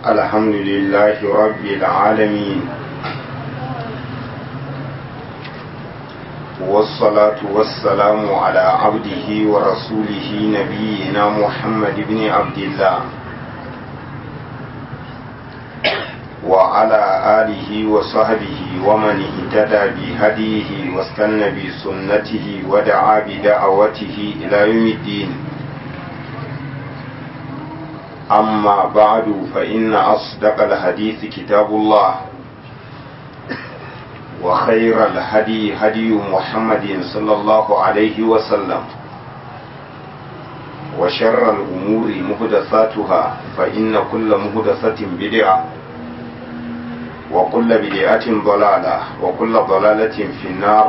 الحمد لله رب العالمين والصلاة والسلام على عبده ورسوله نبينا محمد بن عبد الله وعلى آله وصحبه ومن اهتدى بهديه واستنى بسنته ودعا بدعوته إلى يوم الدين أما بعد فإن أصدق الحديث كتاب الله وخير الهدي هدي محمد صلى الله عليه وسلم وشر الأمور مهدثاتها فإن كل مهدثة بدعة وكل بدعة ضلالة وكل ضلالة في النار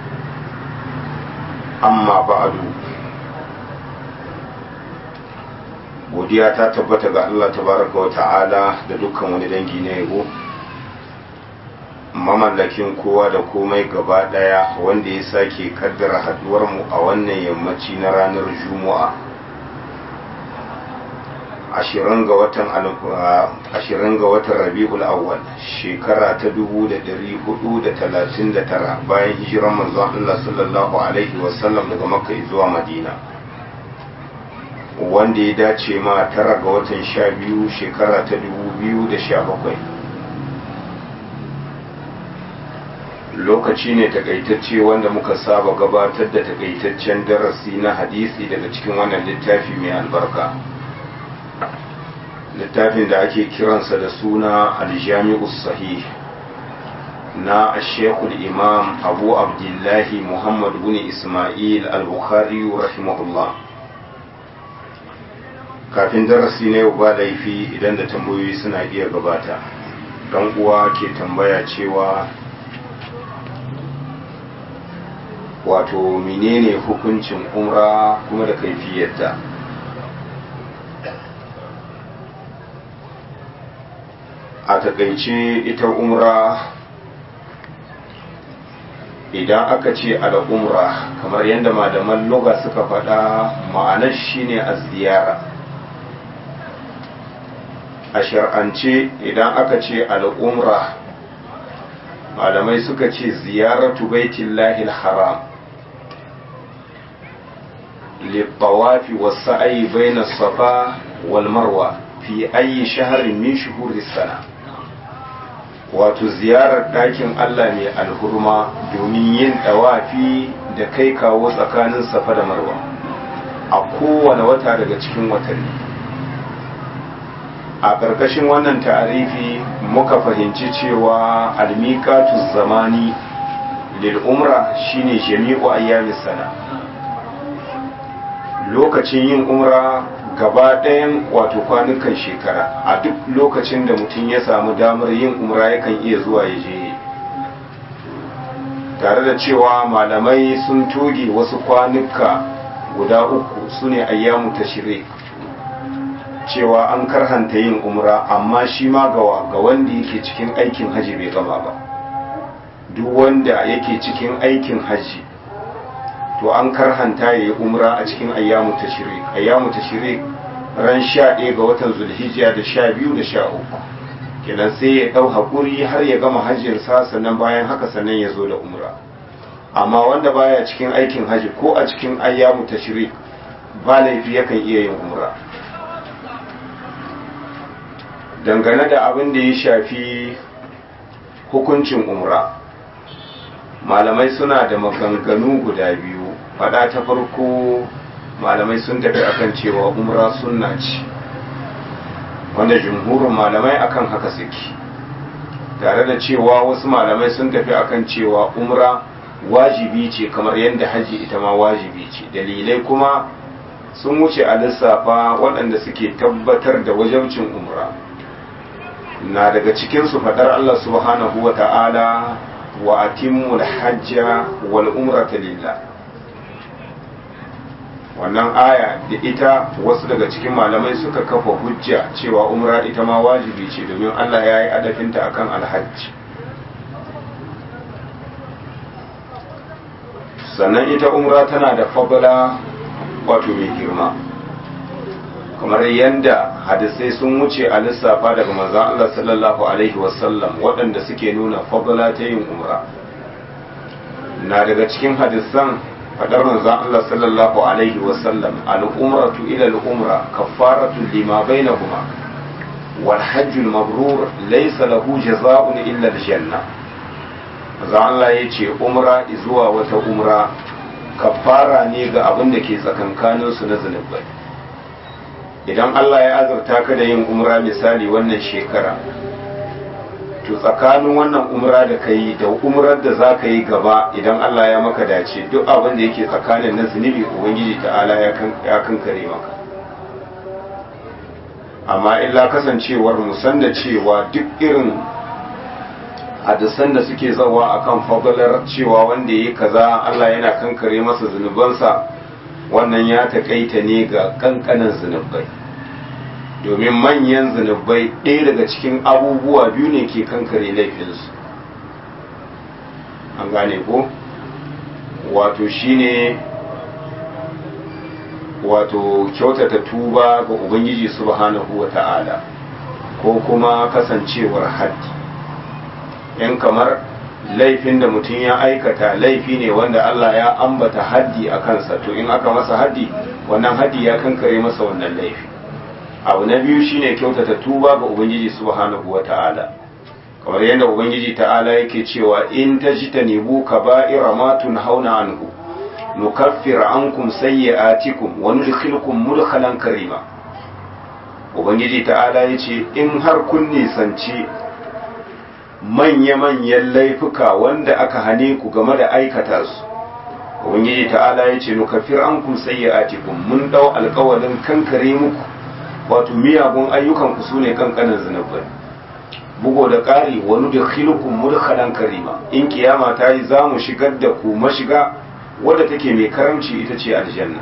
أما بعد godiya ta tabbata ga Allah tabaraka wa ta'ala da dukkan wani dangi na yabo mamallakin kowa da komai gaba daya wanda ya sake kaddara haduwar mu a wannan yammaci na ranar juma'a ashirin ga watan ashirin ga watan rabi'ul awwal shekara ta dubu da dari hudu da talatin da tara bayan hijiran manzon Allah sallallahu alaihi wasallam daga makka zuwa madina wanda ya dace ma tara ga watan sha biyu shekara ta dubu biyu da sha bakwai lokaci ne takaitacce wanda muka saba gabatar da takaitaccen darasi na hadisi daga cikin wannan littafi mai albarka littafin da ake kiransa da suna aljami'us sahih na ashekul imam abu abdullahi muhammad bin ismail al-bukhari rahimahullah kafin darasi na yau ba laifi idan da tambayoyi suna iya gabata dan uwa ke tambaya cewa wato menene hukuncin umra kuma da kaifiyarta a takaice ita umra idan aka ce al'umra kamar yadda malaman loga suka faɗa ma'anar shine a ziyara a shar'ance idan aka ce al'umra malamai suka ce ziyaratu baitillahi haram littawafi wasu ayi bai na safa wal marwa fi ayi shaharin min shuhuri sana wato ziyarar ɗakin Allah mai alhurma domin yin ɗawafi da kai kawo tsakanin safa da marwa a kowane wata daga cikin watanni a ƙarƙashin wannan ta'arifi muka fahimci cewa almiqatu zamani lil umra shine jami'u ayyamis sana lokacin yin umra gaba ɗayan wato kwanukan shekara a duk lokacin da mutum ya samu damar yin umra yakan iya zuwa ya je tare da cewa malamai sun toge wasu kwanuka guda uku su ne ayyamu tashrik cewa an karhanta yin umra amma shi ma gawa ga wanda yake cikin aikin haji bai gama ba duk wanda yake cikin aikin haji to an karhanta ya yi umra a cikin ayyamu tashrik ayyamu tashrik ran sha ɗaya ga watan zulhijja da sha biyu da sha uku kenan sai ya ɗau haƙuri har ya gama hajjinsa sannan bayan haka sannan ya zo da umra amma wanda baya cikin aikin haji ko a cikin ayyamu tashrik ba laifi yakan iya yin umra dangane da abin da ya shafi hukuncin umra malamai suna da maganganu guda biyu fada ta farko malamai sun tafi akan cewa umra sunna ce wanda jumhurin malamai akan haka suke tare da cewa wasu malamai sun tafi akan cewa umra wajibi ce kamar yadda haji ita ma wajibi ce dalilai kuma sun wuce a lissafa waɗanda suke tabbatar da wajabcin umra na daga cikinsu faɗar Allah subhanahu wa ta'ala wa atimmul hajja wal umrata lillah wannan aya da ita wasu daga cikin malamai suka kafa hujja cewa umra ita ma wajibi ce domin Allah ya yi adafinta akan alhajji sannan ita umra tana da fabula wato mai girma kamar yadda hadisai sun wuce a lissafa daga manzon Allah sallallahu alaihi wasallam waɗanda suke nuna fadla ta yin umra na daga cikin hadisan fadar manzon Allah sallallahu alaihi wasallam al-umratu ila al-umra kaffaratu lima bainahuma wal hajjul mabrur laysa lahu jazaa'un illa al-janna manzon Allah yace umra zuwa wata umra kaffara ne ga abin da ke tsakankanin su na zunubai idan Allah ya azurta ka da yin umra misali wannan shekara to tsakanin wannan umra da ka yi da umrar da za ka yi gaba idan Allah ya maka dace duk abin da yake tsakanin na zunubi ubangiji ta'ala ya kankare maka amma illa kasancewar musan da cewa duk irin hadisan da suke zawa akan fadalar cewa wanda ya yi kaza Allah yana kankare masa zunubansa wannan ya taƙaita ne ga kankanin zunubai domin manyan zunubai ɗaya daga cikin abubuwa biyu ne ke kankare laifinsu an gane ko wato shine wato kyautata tuba ga ubangiji subhanahu wa ta'ala ko kuma kasancewar haddi yan kamar laifin da mutum ya aikata laifi ne wanda Allah ya ambata haddi a kansa to in aka masa haddi wannan haddi ya kankare masa wannan laifi abu na biyu shine kyautata tuba ga ubangiji subhanahu wata'ala kamar yadda ubangiji ta'ala yake cewa in tajtanibu kaba'ira ma tunhauna anhu nukaffir ankum sayyi'atikum wa nudkhilukum mudkhalan karima ubangiji ta'ala yace in har kun nisanci manya-manyan laifuka wanda aka hane ku game da aikata su ubangiji ta'ala yace nukaffir ankum sayyi'atikum mun dau alƙawalin kankare muku wato miyagun ayyukanku su ne kankanin zunubai bugo da ƙari wani da khilukun mudkhalan karima in kiyama ta yi za mu shigar da ku mashiga wadda take mai karamci ita ce aljanna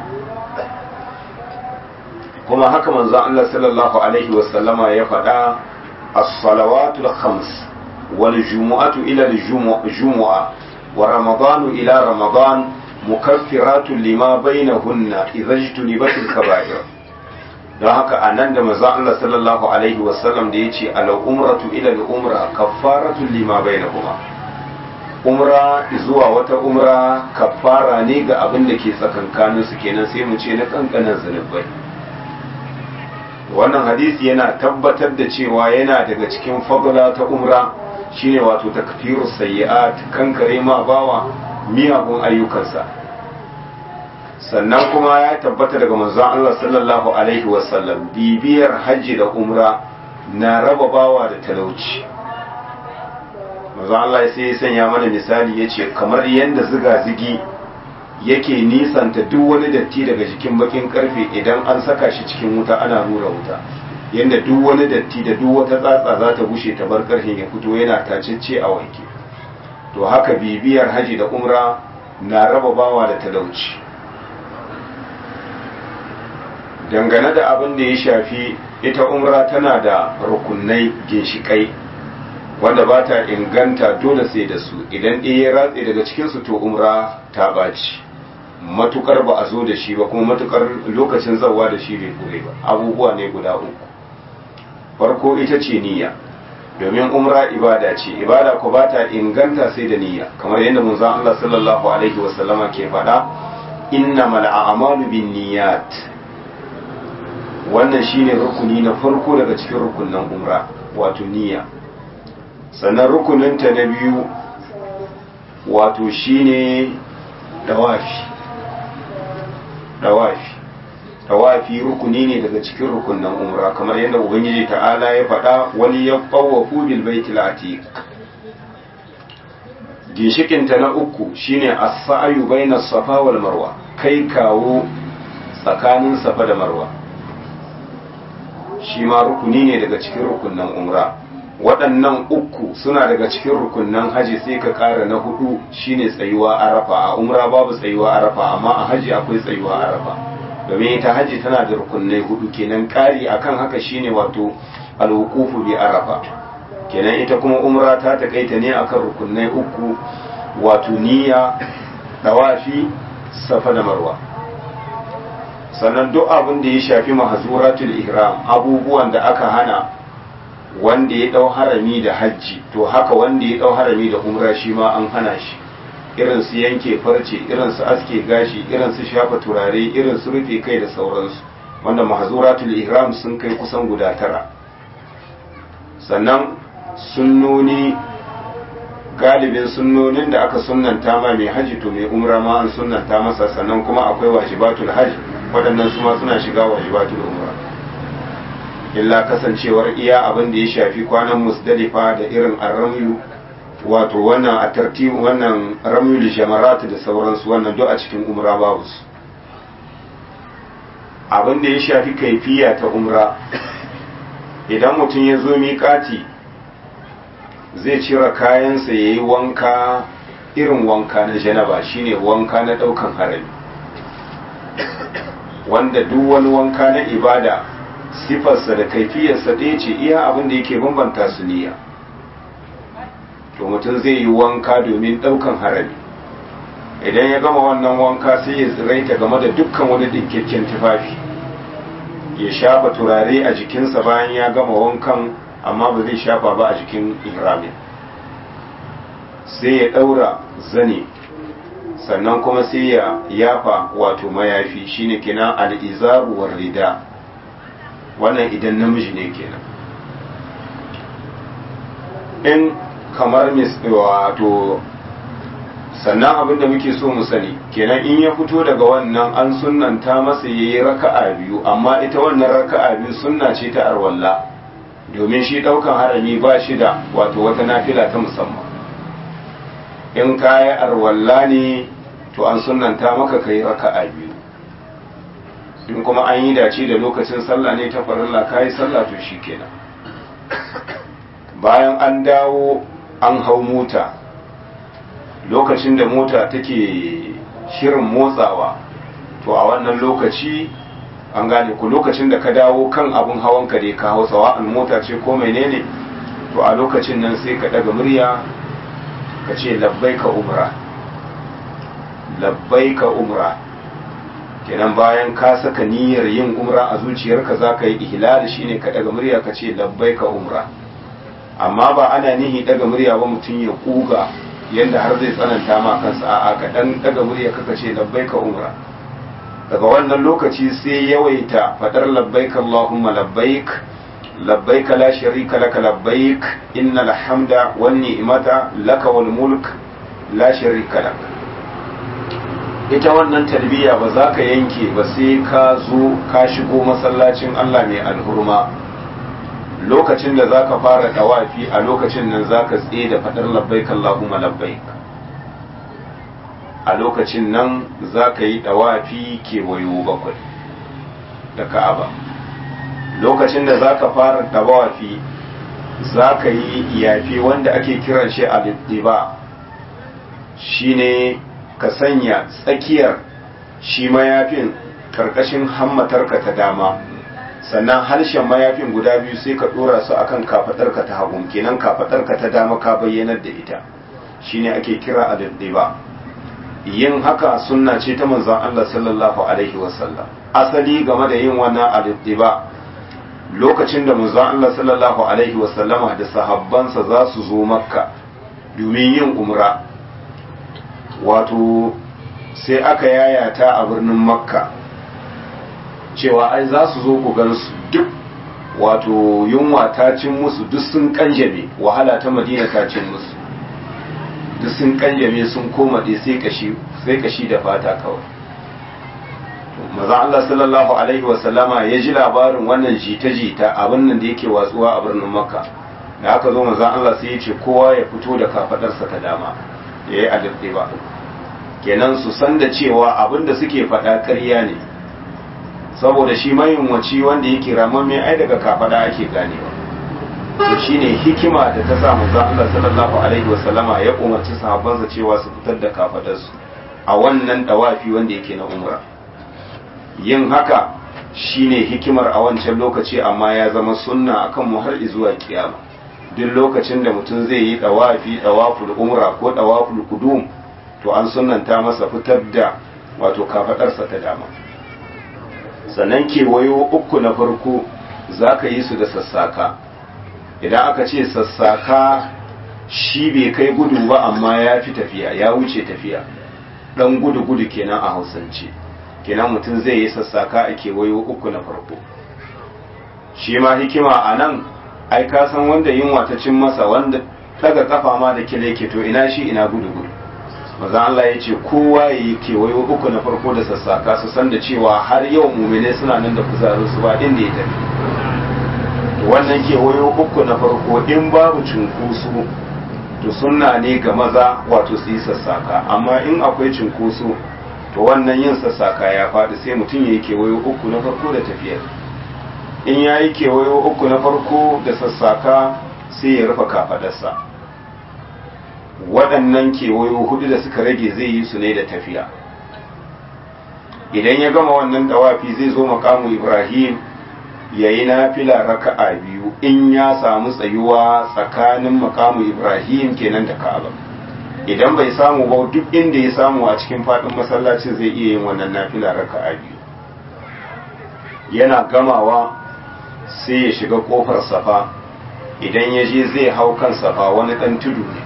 kuma haka manzon Allah sallallahu alaihi wasallama ya faɗa as-salawatul khams wal jumu'atu ila al-jumu'a wa ramadanu ila ramadan mukaffiratun lima bainahunna idza ijtunibatil kaba'ir don haka a nan da maza Allah sallallahu alaihi wasallam da ya ce al'umratu ila al'umra kaffaratu lima bai na kuma umra zuwa wata umra kaffara ne ga abin da ke tsakankanin su kenan sai mu ce na kankanin zunubai wannan hadisi yana tabbatar da cewa yana daga cikin fadla ta umra shine wato takfiru sayyi'at kankare ma bawa miyagun ayyukansa sannan kuma ya tabbata daga manzon Allah sallallahu alaihi wasallam bibiyar hajji da umra na raba bawa da talauci manzon Allah sai ya sanya mana misali ya ce kamar yadda ziga-zigi yake nisanta duk wani datti daga jikin bakin karfe idan an saka shi cikin wuta ana rura wuta yadda duk wani datti da duk wata tsatsa za ta bushe ta bar karfin ya fito yana tacece a wanke to haka bibiyar haji da umra na raba bawa da talauci dangane da abin da ya shafi ita umra tana da rukunai ginshikai wanda ba ta inganta dole sai da su idan ɗaya ya ratse daga cikinsu to umra ta ɓaci matukar ba a zo da shi ba kuma matukar lokacin zawa da shi bai kure ba abubuwa ne guda uku farko ita ce niyya domin umra ibada ce ibada ko ba ta inganta sai da niyya kamar yadda manzon Allah sallallahu alaihi wasallama ke faɗa innamal a'malu binniyat wannan shine rukuni na farko daga cikin rukunin umra wato niyya sannan rukuninta na biyu wato shine dawafi dawafi dawafi rukuni ne daga cikin rukunin umra kamar yadda ubangiji ta'ala ya faɗa wani ya ɓawafu bil baitil atiq ginshikinta na uku shine as-sa'yu bainas safa wal marwa kai kawo tsakanin safa da marwa shi ma rukuni ne daga cikin rukunan umra waɗannan uku suna daga cikin rukunan haji sai ka ƙara na hudu shine tsayuwa arafa a umra babu tsayuwa arafa amma a haji akwai tsayuwa arafa domin ita haji tana da rukunai hudu kenan ƙari akan haka shine wato alwuqufu bi arafa kenan ita kuma umra ta takaita ne akan rukunai uku wato niyya dawafi safa da marwa sannan duk abin da ya shafi mahzuratul ihram abubuwan da aka hana wanda ya dau harami da hajji to haka wanda ya dau harami da umra shi ma an hana shi irin su yanke farce irin su aske gashi irin su shafa turare irin su rufe kai da sauransu wanda mahzuratul ihram sun kai kusan guda tara sannan sunnoni galibin sunnonin da aka sunnanta ma mai haji to mai umra ma an sunnanta masa sannan kuma akwai wajibatul hajji waɗannan su ma suna shiga wajibatul umra illa kasancewar iya abin da ya shafi kwanan musdalifa da irin arramyu wato wannan a tartibu wannan ramyul jamarat da sauransu wannan duk a cikin umra babu su abin da ya shafi kaifiya ta umra idan mutum ya zo miƙati zai cire kayansa ya yi wanka irin wanka na janaba shine wanka na ɗaukan harami wanda duk wani wanka na ibada sifarsa da kaifiyarsa ɗaya ce iya abin da yake bambanta su niyya to mutum zai yi wanka domin ɗaukan harami idan ya gama wannan wanka sai ya tsiraita game da dukkan wani ɗinkakken tufafi ya shafa turare a jikinsa bayan ya gama wankan amma ba zai shafa ba a jikin ihramin sai ya ɗaura zane sannan kuma sai ya yafa wato mayafi shine kenan al'izaru war rida wannan idan namiji ne kenan in kamar wato sannan abin da muke so mu sani kenan in ya fito daga wannan an sunnanta masa ya yi raka'a biyu amma ita wannan raka'a biyu sunna ce ta arwalla domin shi ɗaukan harami ba shi da wato wata nafila ta musamman in kaya arwalla ne to an sunnanta maka kai raka'a biyu in kuma an yi dace da lokacin sallah ne ta farilla kayi sallah to shi kenan bayan an dawo an hau mota lokacin da mota take shirin motsawa to a wannan lokaci an gane ku lokacin da ka dawo kan abun hawan ka dai ka hau sawa'an mota ce ko menene to a lokacin nan sai ka daga murya ka ce labbai ka umra labbai ka umra kenan bayan ka saka niyyar yin umra a zuciyarka za ka yi ihlali shine ka daga murya ka ce labbai ka umra amma ba ana nihi daga murya ba mutum ya kuga yadda har zai tsananta ma kansa a'a ka dan daga murya kaka ce labbai ka umra daga wannan lokaci sai yawaita fadar labbaik Allahumma labbaik labbaik la sharika laka labbaik innal hamda wan ni'mata laka wal mulk la sharika lak ita wannan talbiya ba za ka yanke ba sai ka zo ka shigo masallacin Allah mai alhurma lokacin da za ka fara dawafi a lokacin nan za ka tsaye da fadar labbaik Allahumma labbaik a lokacin nan za ka yi ɗawafi kewayo bakwai da ka'aba lokacin da za ka fara ɗawafi za ka yi yafi wanda ake kiran shi a ba shi ne ka sanya tsakiyar shi mayafin karkashin hammatarka ta dama sannan harshen mayafin guda biyu sai ka ɗora su akan kafaɗarka ta hagu kenan kafaɗarka ta dama ka bayyanar da ita shine ake kira a ba yin haka sunna ce ta manzon Allah sallallahu alaihi wasallam asali game da yin wannan al-ittiba lokacin da manzon Allah sallallahu alaihi wasallama da sahabbansa za su zo makka domin yin umra wato sai aka yayata a birnin makka cewa ai za su zo ku gansu duk wato yunwa ta cin musu duk sun kanjame wahala ta madina ta cin musu duk sun kanjame sun koma dai sai kashi sai kashi da fata kawai maza Allah sallallahu alaihi wasallama ya ji labarin wannan jita-jita abin nan da yake watsuwa a birnin makka da aka zo maza Allah sai ya ce kowa ya fito da kafadarsa ta dama ya yi alifɗe ba kenan su san da cewa abin da suke faɗa ƙarya ne saboda shi mayunwaci wanda yake ramamme ai daga kafada ake ganewa to shine hikima da ta sa manzo Allah sallallahu alaihi wasallama ya umarci sahabbansa cewa su fitar da kafadarsu a wannan dawafi wanda yake na umra yin haka shine hikimar a wancan lokaci amma ya zama sunna akan mu har zuwa kiyama duk lokacin da mutum zai yi dawafi dawaful umra ko dawaful kudum to an sunnanta masa fitar da wato kafadarsa ta dama sannan kewayo uku na farko za ka yi su da sassaka idan aka ce sassaka shi bai kai gudu ba amma ya fi tafiya ya wuce tafiya dan gudu gudu kenan a hausance kenan mutum zai yi sassaka a kewayo uku na farko shi ma hikima a nan ai ka san wanda yunwa ta cin masa wanda daga kafa ma da kile ke to ina shi ina gudu gudu maza Allah ya ce kowa ya yi kewayo uku na farko da sassaka su san da cewa har yau mumine suna nan da kuzarin su ba inda ya tafi to wannan kewayo uku na farko in babu cunkoso to sunna ne ga maza wato su yi sassaka amma in akwai cunkoso to wannan yin sassaka ya faɗi sai mutum ya yi kewayo uku na farko da tafiyar in ya yi kewayo uku na farko da sassaka sai ya rufe kafadarsa waɗannan kewayo hudu da suka rage zai yi su ne da tafiya idan ya gama wannan dawafi zai zo makamu ibrahim ya yi nafila raka'a biyu in ya samu tsayuwa tsakanin makamu ibrahim kenan da ka'aba idan bai samu ba duk inda ya samu a cikin faɗin masallacin zai iya yin wannan nafila raka'a biyu yana gamawa sai ya shiga kofar safa idan ya je zai hau kan safa wani ɗan tudu ne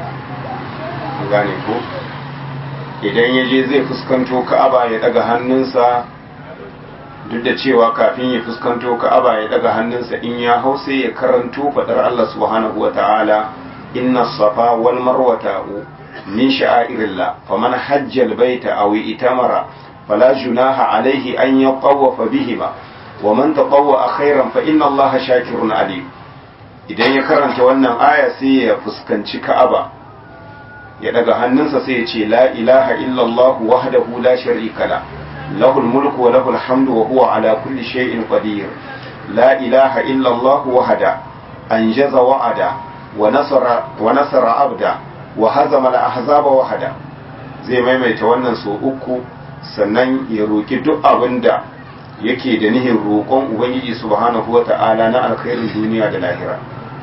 gane ko idan ya je zai fuskanto ka'aba ya daga hannunsa duk da cewa kafin ya fuskanto ka'aba ya daga hannunsa in ya hau sai ya karanto fadar Allah subhanahu wa ta'ala inna safa wal marwata min sha'airillah faman hajjal baita aw itamara fala junaha alaihi an yatawafa bihima wa man tatawwa khairan fa inna Allah shakirun alim idan ya karanta wannan aya sai ya fuskanci ka'aba ya daga hannunsa sai ya ce la ilaha illallah wahdahu la sharika la lahul mulku wa lahul hamdu wa huwa ala kulli shay'in qadir la ilaha illallah wahda anjaza wa'ada wa nasara wa nasara abda wa hazama al ahzaba wahda zai maimaita wannan so uku sannan ya roki duk abinda yake da nihin roƙon ubangiji subhanahu wata'ala na alkhairin duniya da lahira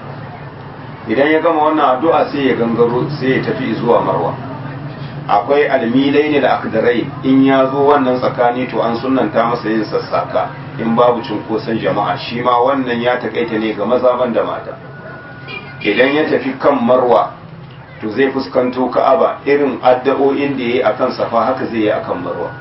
idan ya gama wannan addu'a sai ya gangaro sai ya tafi zuwa marwa akwai almilai ne da akdarai in ya zo wannan tsakani to an sunanta masa yin sassaka in babu cunkoson jama'a shi ma wannan ya takaita ne ga maza da mata idan ya tafi kan marwa to zai fuskanto ka'aba irin addu'o'in da ya yi akan safa haka zai yi akan marwa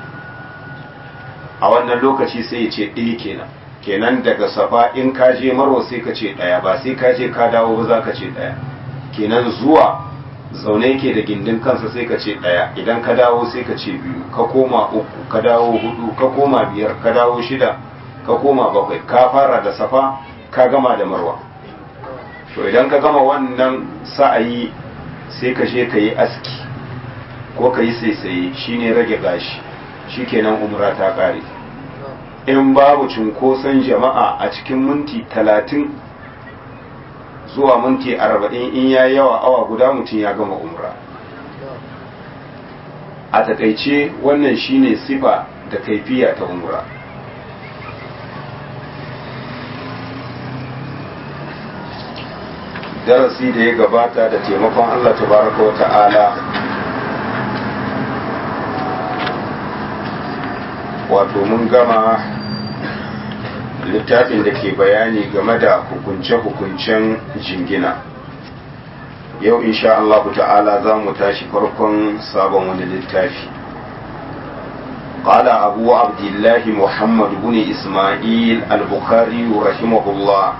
a wannan lokaci sai ya ce ɗaya kenan kenan daga safa in ka je marwa sai ka ce ɗaya ba sai ka je ka dawo ba za ka ce ɗaya kenan zuwa zaune ke da gindin kansa sai ka ce ɗaya idan ka dawo sai ka ce biyu ka koma uku ka dawo hudu ka koma biyar ka dawo shida ka koma bakwai ka fara da safa ka gama da marwa to idan ka gama wannan sa'ayi sai ka je ka yi aski ko ka yi saisaye shine rage gashi shikenan umra ta kare in babu cunkoson jama'a a cikin minti talatin zuwa minti arba'in in ya yawa awa guda mutum ya gama umra a takaice wannan shine sifa da kaifiya ta umra darasi da ya gabata da taimakon allah tabaraka wa ta'ala wato mun gama littafin da ke bayani game da hukunce-hukuncen jingina yau insha Allah ta'ala za mu tashi farkon sabon wani littafi قال أبو عبد الله محمد بن إسماعيل البخاري رحمه الله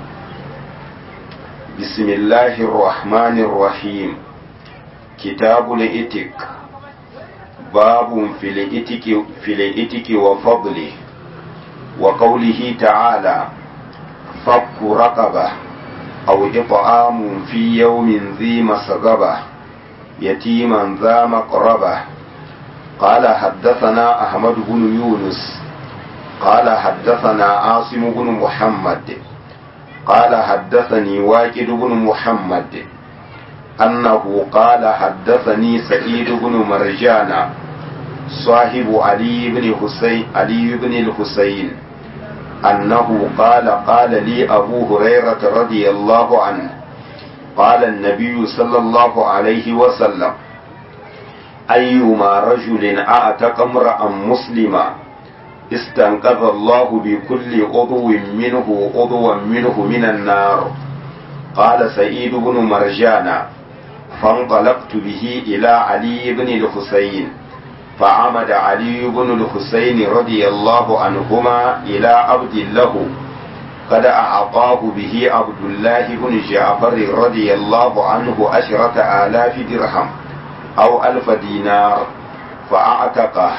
بسم الله الرحمن الرحيم كتاب الإتك باب في الإتك في الإتك وفضله وقوله تعالى فك رقبة أو إطعام في يوم ذي مسغبة يتيما ذا مقربة قال حدثنا أحمد بن يونس قال حدثنا عاصم بن محمد قال حدثني واكد بن محمد أنه قال حدثني سعيد بن مرجان صاحب علي بن حسين علي بن الحسين أنه قال قال لي أبو هريرة رضي الله عنه قال النبي صلى الله عليه وسلم أيما رجل أعتق امرأ مسلما استنقذ الله بكل عضو منه عضوا منه من النار قال سعيد بن مرجان فانطلقت به إلى علي بن الحسين فعمد علي بن الحسين رضي الله عنهما إلى عبد له قد أعطاه به عبد الله بن جعفر رضي الله عنه عشرة آلاف درهم أو ألف دينار فأعتقه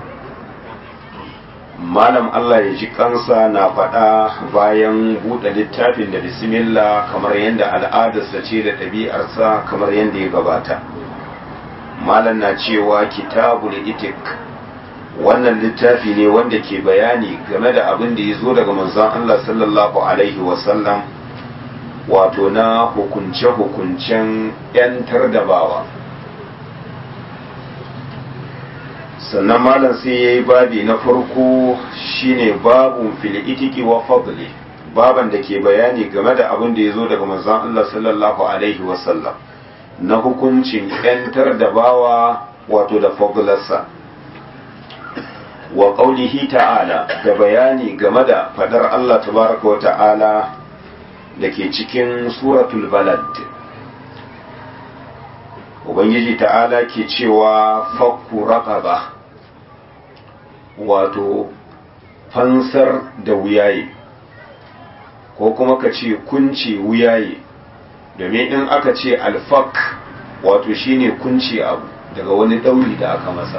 malam Allah ya ji kansa na faɗa bayan buɗe littafin da bismillah kamar yadda al'adarsa ce da ɗabi'arsa kamar yadda ya gabata malam na cewa kitabul itik wannan littafi ne wanda ke bayani game da abin da ya zo daga manzon Allah sallallahu alaihi wasallam wato na hukunce-hukuncen 'yantar da bawa sannan malam sai ya yi babi na farko shine babun fil itiki wa fadli baban da ke bayani game da abin da ya zo daga manzon Allah sallallahu alaihi wasallam na hukuncin 'yantar da bawa wato da fadlarsa wa qaulihi ta'ala da bayani game da fadar Allah tabaraka wa ta'ala da ke cikin suratul balad ubangiji ta'ala ke cewa fakku raqaba wato fansar da wuyaye ko kuma ka ce kunce wuyaye domin in aka ce alfak wato shine kunce abu daga wani ɗauri da aka masa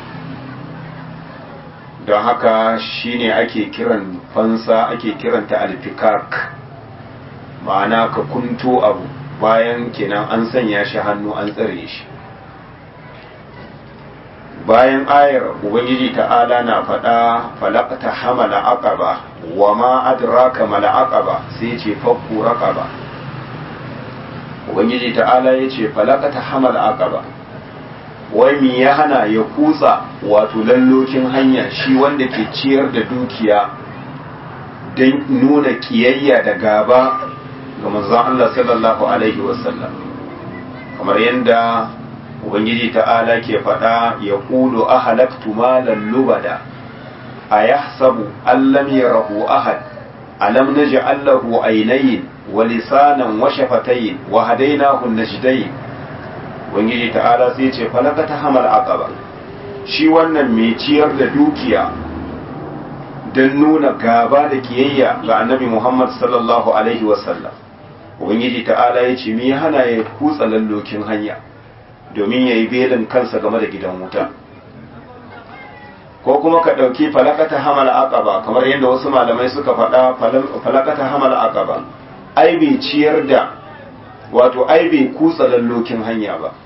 don haka shine ake kiran fansa ake kiranta alfikak ma'ana ka kunto abu bayan kenan an sanya shi hannu an tsare shi bayan ayar ubangiji ta'ala na faɗa falakta hamala aqaba wa ma adraka mala aqaba sai ce fakku raqaba ubangiji ta'ala ya ce falakta hamala aqaba wai mi ya hana ya kutsa wato lallokin hanya shi wanda ke ciyar da dukiya don nuna kiyayya da gaba ga manzon Allah sallallahu alaihi wasallam kamar yadda ubangiji ta'ala ke faɗa ya ƙudu a halaktu malan lubada a ya sabu allam ya rahu ahad alam na ji allahu ainihin wa lisanan wa shafatayin wa hadainahu najdayin ubangiji ta'ala sai ce falaka ta hamal aqaba shi wannan mai ciyar da dukiya don nuna gaba da kiyayya ga annabi muhammad sallallahu alaihi wasallam ubangiji ta'ala ya ce me hana ya kutsa lallokin hanya domin ya yi belin kansa game da gidan wuta ko kuma ka ɗauki falakata hamal aqaba kamar yadda wasu malamai suka faɗa falakata hamal aqaba ai bai ciyar da wato ai bai kutsa lallokin hanya ba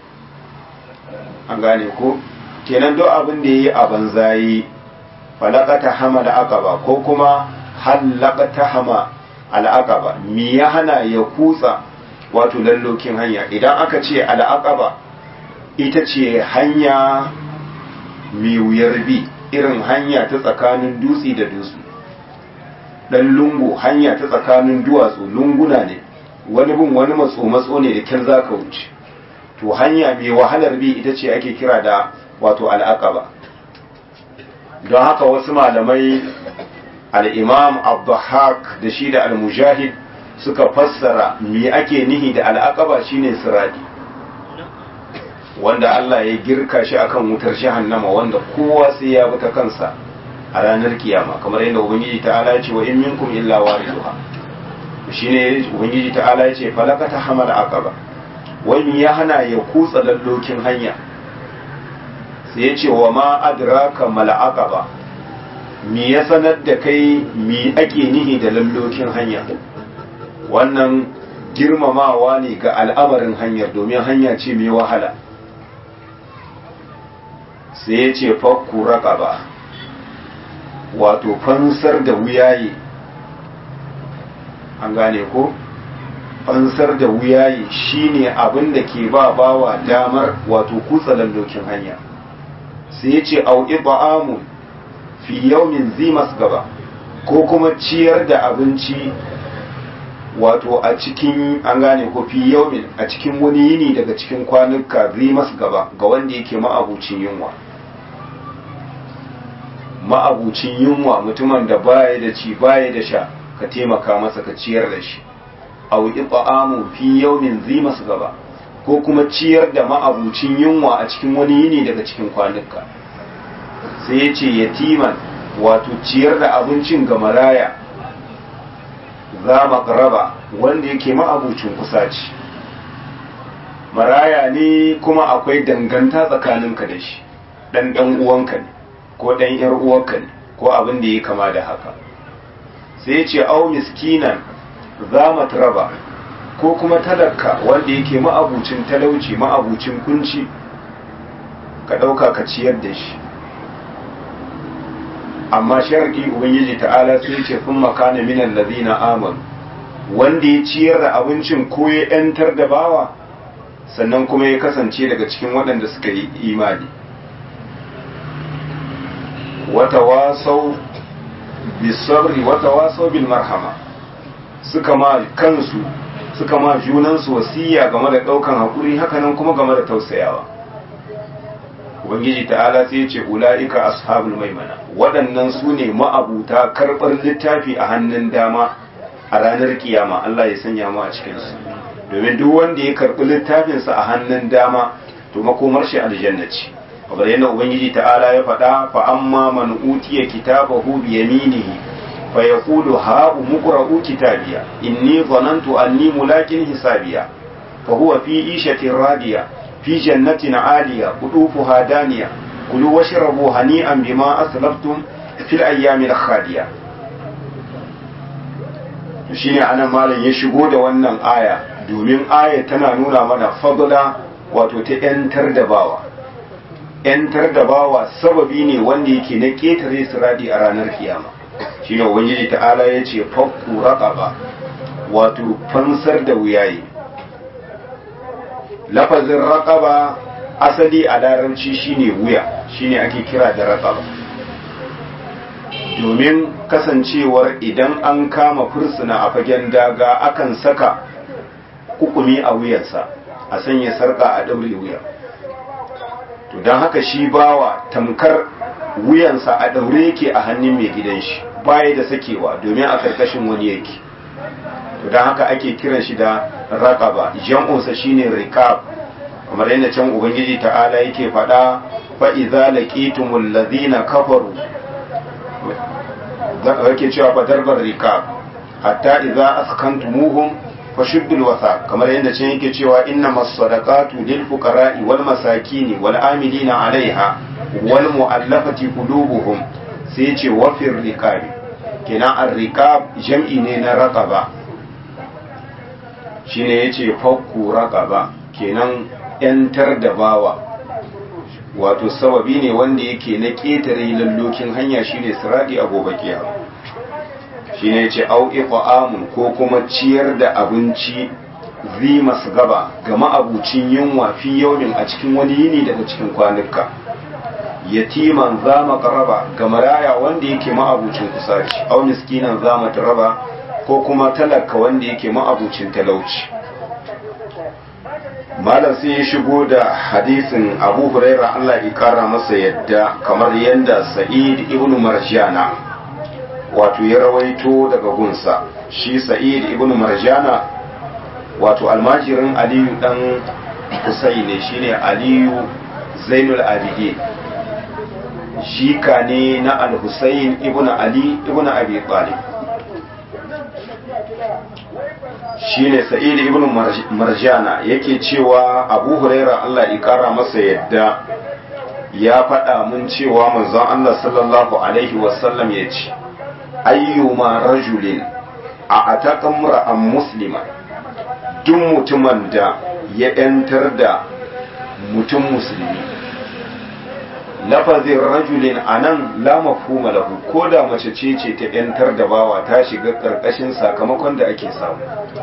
an gane ko kenan duk abin da yayi a banzayi falakata hamal aqaba ko kuma halakata hama al'aqaba me ya hana ya kutsa wato lallokin hanya idan aka ce al'aqaba ita ce hanya mai wuyar bi irin hanya ta tsakanin dutse da dutse dan lungu hanya ta tsakanin duwatsu lunguna ne wani bin wani matso matso ne da kyar zaka wuce to hanya mai wahalar bi ita ce ake kira da wato al'aqaba don haka wasu malamai al'imam abdullahak da shi da al-mujahid suka fassara me ake nihi da al'aqaba shine siradi wanda Allah ya girka shi akan wutar jahannama wanda kowa sai ya bi ta kansa a ranar kiyama kamar yadda ubangiji ta'ala ya ce wa in minkum illa wariduha shine ubangiji ta'ala ya ce falakata hamal aqaba wani ya hana ya kutsa lallokin hanya sai ya ce wa ma adraka mal aqaba me ya sanar da kai me ake nihi da lallokin hanya wannan girmamawa ne ga al'amarin hanyar domin hanya ce mai wahala sai ya ce fakku ba wato fansar da wuyaye an gane ko fansar da wuyaye shine abin da ke ba bawa damar wato kutsa lallokin hanya sai ya ce au'i ba'amun fi yaumin zimas gaba ko kuma ciyar da abinci wato a cikin an gane ko fi yaumin a cikin wani yini daga cikin kwanuka zimas gaba ga wanda yake ma'abucin yunwa ma'abucin yunwa mutumin da baya da ci baya da sha ka taimaka masa ka ciyar da shi aw it'amu fi yawmin zi gaba ko kuma ciyar da ma'abucin yunwa a cikin wani yini daga cikin kwanuka sai ya ce yatiman wato ciyar da abincin ga maraya za makaraba wanda yake ma'abucin kusaci maraya ne kuma akwai danganta tsakaninka da shi dan dan uwanka ne ko dan yar uwanka ne ko abin da ya kama da haka sai ce au miskinan za matraba ko kuma talaka wanda yake ma'abucin talauci ma'abucin kunci ka ɗauka ka ciyar da shi amma sharadi ubangiji ta'ala sai ce sun makana minan lazina amanu wanda ya ciyar da abincin ko ya ‘yantar da bawa sannan kuma ya kasance daga cikin waɗanda suka yi imani wata wasau bisabri wata wasau bil marhama suka ma kansu suka ma junansu wasiya game da ɗaukan haƙuri hakanan kuma game da tausayawa ubangiji ta'ala sai ce ula'ika ashabul maimana waɗannan su ne ma'abuta karɓar littafi a hannun dama a ranar kiyama Allah ya sanya mu a cikinsu domin duk wanda ya karɓi littafinsa a hannun dama to makomar shi aljanna ce kamar yadda ubangiji ta'ala ya faɗa fa amma man utiya kitabahu bi yaminihi fa yaqulu ha umqra'u kitabiya inni dhanantu anni mulakin hisabiya fa huwa fi ishatin radiya في جنة عالية قطوفها دانية كلوا واشربوا هنيئا بما أسلفتم في الأيام الخالية shine anan malam ya shigo da wannan aya domin aya tana nuna mana fadla wato ta yantar da bawa yantar da bawa sababi ne wanda yake na ketare siradi a ranar kiyama shine ubangiji ta'ala ya ce fakku raqaba wato fansar da wuyaye lafazin raƙaba asali a larabci shine wuya shine ake kira da raƙaba domin kasancewar idan an kama fursuna a fagen daga akan saka kukumi a wuyansa a sanya sarƙa a ɗaure wuya to don haka shi bawa tamkar wuyansa a ɗaure yake a hannun mai gidan shi baya da sakewa domin a ƙarƙashin wani yake to don haka ake kiran shi da raqaba jam'unsa shine riqab kamar yadda can ubangiji ta'ala yake faɗa fa idza laqitumul ladina kafaru yake cewa fa darbar riqab hatta idza askantumuhum fashuddul wasa kamar yadda can yake cewa innamas sadaqatu lil fuqara'i wal masakini wal amilina 'alaiha wal mu'allafati qulubuhum sai ce wafir riqab kenan ar-riqab jam'i ne na raqaba shine yace fakku raqaba kenan yantar da bawa wato sababi ne wanda yake na ketare lallokin hanya shine siradi a gobe kiyama shine yace au iqamun ko kuma ciyar da abinci zimas gaba ga ma'abucin yunwa fi yaumin a cikin wani yini daga cikin kwanuka yatiman zama qaraba ga maraya wanda yake ma'abucin kusaci au miskinan zama taraba ko kuma talaka wanda yake ma'abucin talauci malam sai ya shigo da hadisin abu huraira allah ya kara masa yadda kamar yadda sa'id ibn marjana wato ya rawaito daga gunsa shi sa'id ibn marjana wato almajirin aliyu dan kusai ne shine aliyu zainul abidin shika ne na al-husayn ibn ali ibn abi talib shine sa'id ibn marjana yake cewa abu huraira Allah ya kara masa yadda ya faɗa mun cewa manzon Allah sallallahu alaihi wasallam ya ce ayyuma rajulin a atakan ra'an muslima duk mutumin da ya ‘yantar da mutum musulmi lafazin rajulin a nan la mafhuma lahu ko da mace ce ce ta ‘yantar da bawa ta shiga ƙarƙashin sakamakon da ake samu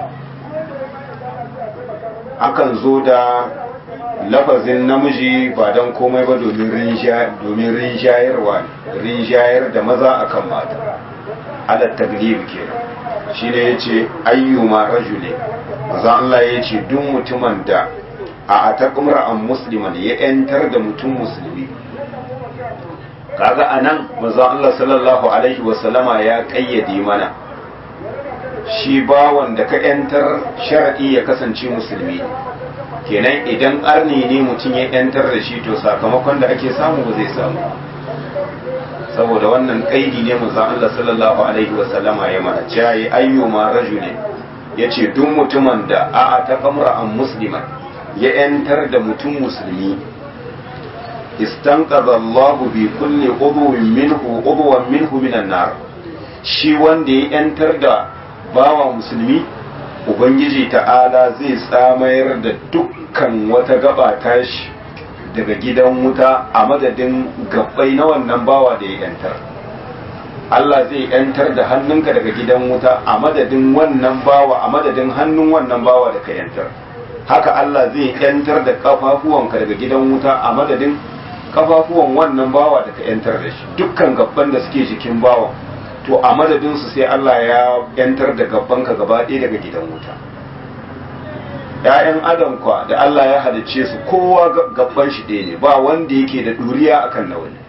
akan zo da lafazin namiji ba don komai ba domin rinjayarwa rinjayar da maza akan mata ala taglib kenan shi ne ya ce ayyuma rajule maza Allah ya ce duk mutumin da a atakumra an musliman ya yantar da mutum musulmi kaga anan manzon Allah sallallahu alaihi wasallama ya kayyade mana shi bawan da ka yantar shar'i ya kasance musulmi kenan idan arni ne mutum ya yantar da shi to sakamakon da ake samu ba zai samu saboda wannan kaidi ne manzon Allah sallallahu alaihi wasallama ya mana cewa ayyuma rajulin yace duk mutumin da a'a ta kamra an musliman ya yantar da mutum musulmi istanqadha Allah bi kulli udwin minhu udwan minhu minan nar shi wanda ya yantar da bawa musulmi ubangiji ta'ala zai tsamayar da dukkan wata gaba tashi daga gidan wuta a madadin gabbai na wannan bawa da ya yantar Allah zai yantar da hannunka daga gidan wuta a madadin wannan bawa a madadin hannun wannan bawa da ka yantar haka Allah zai yantar da kafafuwanka daga gidan wuta a madadin kafafuwan wannan bawa da ka yantar da shi dukkan gabban da suke jikin bawa to a madadin su sai Allah ya yantar da gabbanka gaba ɗaya daga gidan wuta ‘ya'yan adam kwa da Allah ya halicce su kowa gabban shi ɗaya ne ba wanda yake da ɗuriya akan na wani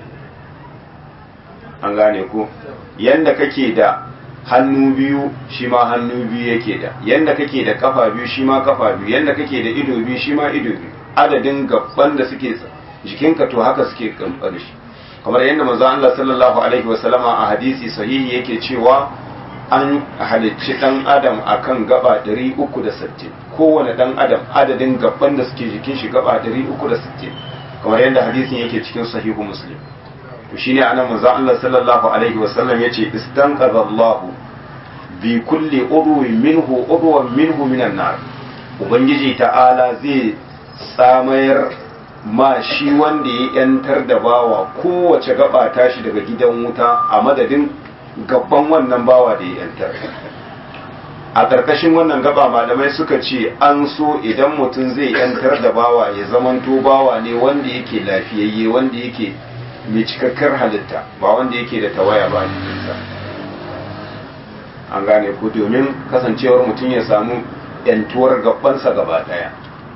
an gane ko yanda kake da hannu biyu shi ma hannu biyu yake da yanda kake da kafa biyu shi ma kafa biyu yanda kake da ido biyu shi ma ido biyu adadin gabban da suke jikinka to haka suke kamfar shi kamar yadda manzo Allah sallallahu alaihi wasallama a hadisi sahihi yake cewa an halicci dan adam akan gaba 360 kowane dan adam adadin gaban da suke jikin shi gaba 360 kamar yadda hadisin yake cikin sahihu muslim to shine anan manzo Allah sallallahu alaihi wasallam yace istanqadha Allah bi kulli udwin minhu udwan minhu minan nar ubangiji ta'ala zai tsamayar ma shi wanda ya yantar da bawa kowace gaba tashi daga gidan wuta a madadin gaban wannan bawa da ya yantar a ƙarƙashin wannan gaba malamai suka ce an so idan mutum zai yantar da bawa ya zamanto bawa ne wanda yake lafiyayye wanda yake mai cikakkar halitta ba wanda yake da tawaya ba jikinsa an gane ku domin kasancewar mutum ya samu yantuwar gabansa gaba ɗaya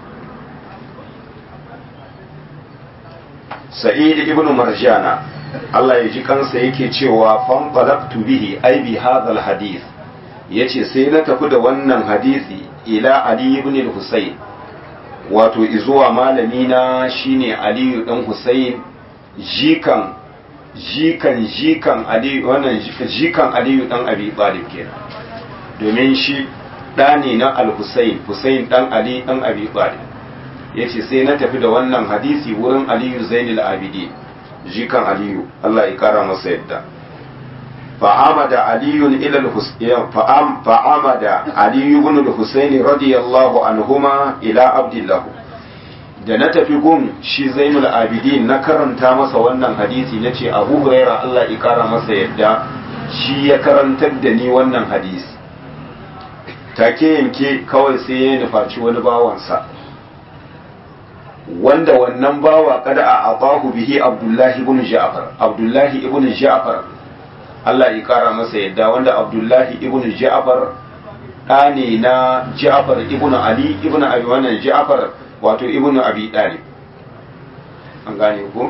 sa'id ibn marjana Allah ya ji kansa yake cewa fanqalabtu bihi ai bi hadha hadith yace sai na tafi da wannan hadisi ila ali ibn al-husayn wato izuwa malami na shine ali dan husayn jikan jikan jikan ali wannan jikan ali dan abi talib kenan domin shi da ne na al-husayn husayn dan ali dan abi talib ya ce sai na tafi da wannan hadisi wurin aliyu zainul abidi jikan aliyu Allah ya kara masa yadda fa'amada aliyun ila fa'am fa'amada aliyu ibn al-husaini radiyallahu anhuma ila abdillahu da na tafi gun shi zainul abidin na karanta masa wannan hadisi na ce abu huraira Allah ya kara masa yadda shi ya karantar da ni wannan hadisi take yanke kawai sai ya nufaci wani bawansa wanda wannan bawa kada a abahu bihi abdullahi ibn ja'far abdullahi ibn ja'far Allah ya kara masa yadda wanda abdullahi ibn ja'far ɗa ne na ja'far ibn ali ibn abi wannan ja'far wato ibn abi dalib an gane ko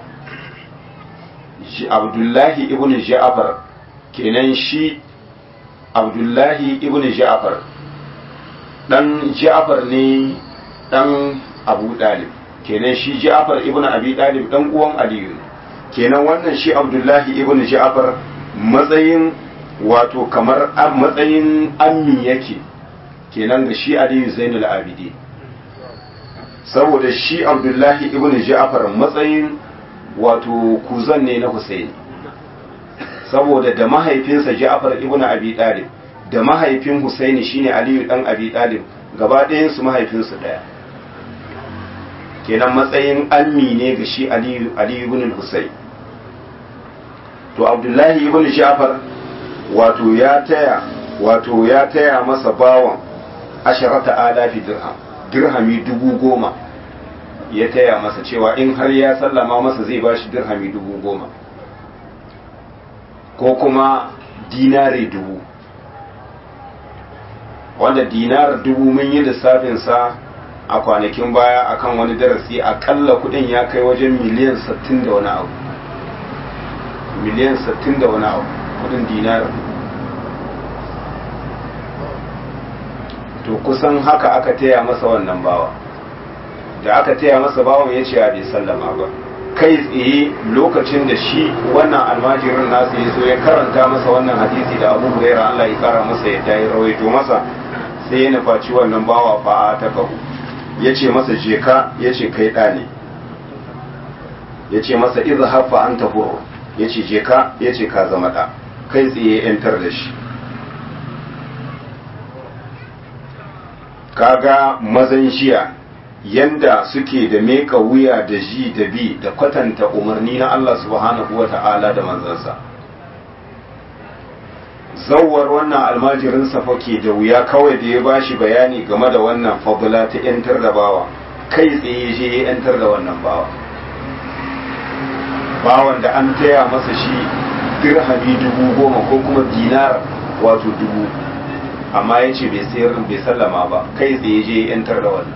abdullahi ibn ja'far kenan shi abdullahi ibn ja'far dan ja'far ne dan abu dalib kenan shi ja'far ibn abi dalib dan uwan aliyu kenan wannan shi abdullahi ibn ja'far matsayin wato kamar matsayin ammi yake kenan ga shi aliyu zainul abidi saboda shi abdullahi ibn ja'far matsayin wato kuzan ne na husaini saboda da mahaifinsa ja'far ibn abi dalib da mahaifin husaini shine aliyu dan abi dalib gaba ɗayan su mahaifinsu ɗaya kenan matsayin ammi ne ga shi aliyu ibn husayn to abdullahi ibn ja'far wato ya taya wato ya taya masa bawan asharata alafi dirham dirhami dubu goma ya taya masa cewa in har ya sallama masa zai ba shi dirhami dubu goma ko kuma dinare dubu wanda dinar dubu mun yi lissafinsa a kwanakin baya akan wani darasi akalla kudin ya kai wajen miliyan 60 da wani abu miliyan 60 da wani abu kudin dinar to kusan haka aka taya masa wannan bawa da aka taya masa bawan ya ce bai sallama ba kai tsaye lokacin da shi wannan almajirin nasu ya zo ya karanta masa wannan hadisi da abu huraira Allah ya kara masa yadda ya rawaito masa sai ya nufaci wannan bawa fa ta kahu ya ce masa je ka ya ce kai ɗa ne ya ce masa iza hafa an taho ya ce je ka ya ce ka zama ɗa kai tsaye yantar da shi kaga mazan jiya yanda suke da meka wuya da ji da bi da kwatanta umarni na Allah subhanahu wa ta'ala da manzansa zawar wannan almajirin safa ke da wuya kawai da ya bashi bayani game da wannan fadula ta yantar da bawa kai tsaye je ya yantar da wannan bawa bawan da an taya masa shi dirhami dubu goma ko kuma dinar wato dubu amma ya ce bai sayar bai sallama ba kai tsaye je ya yantar da wannan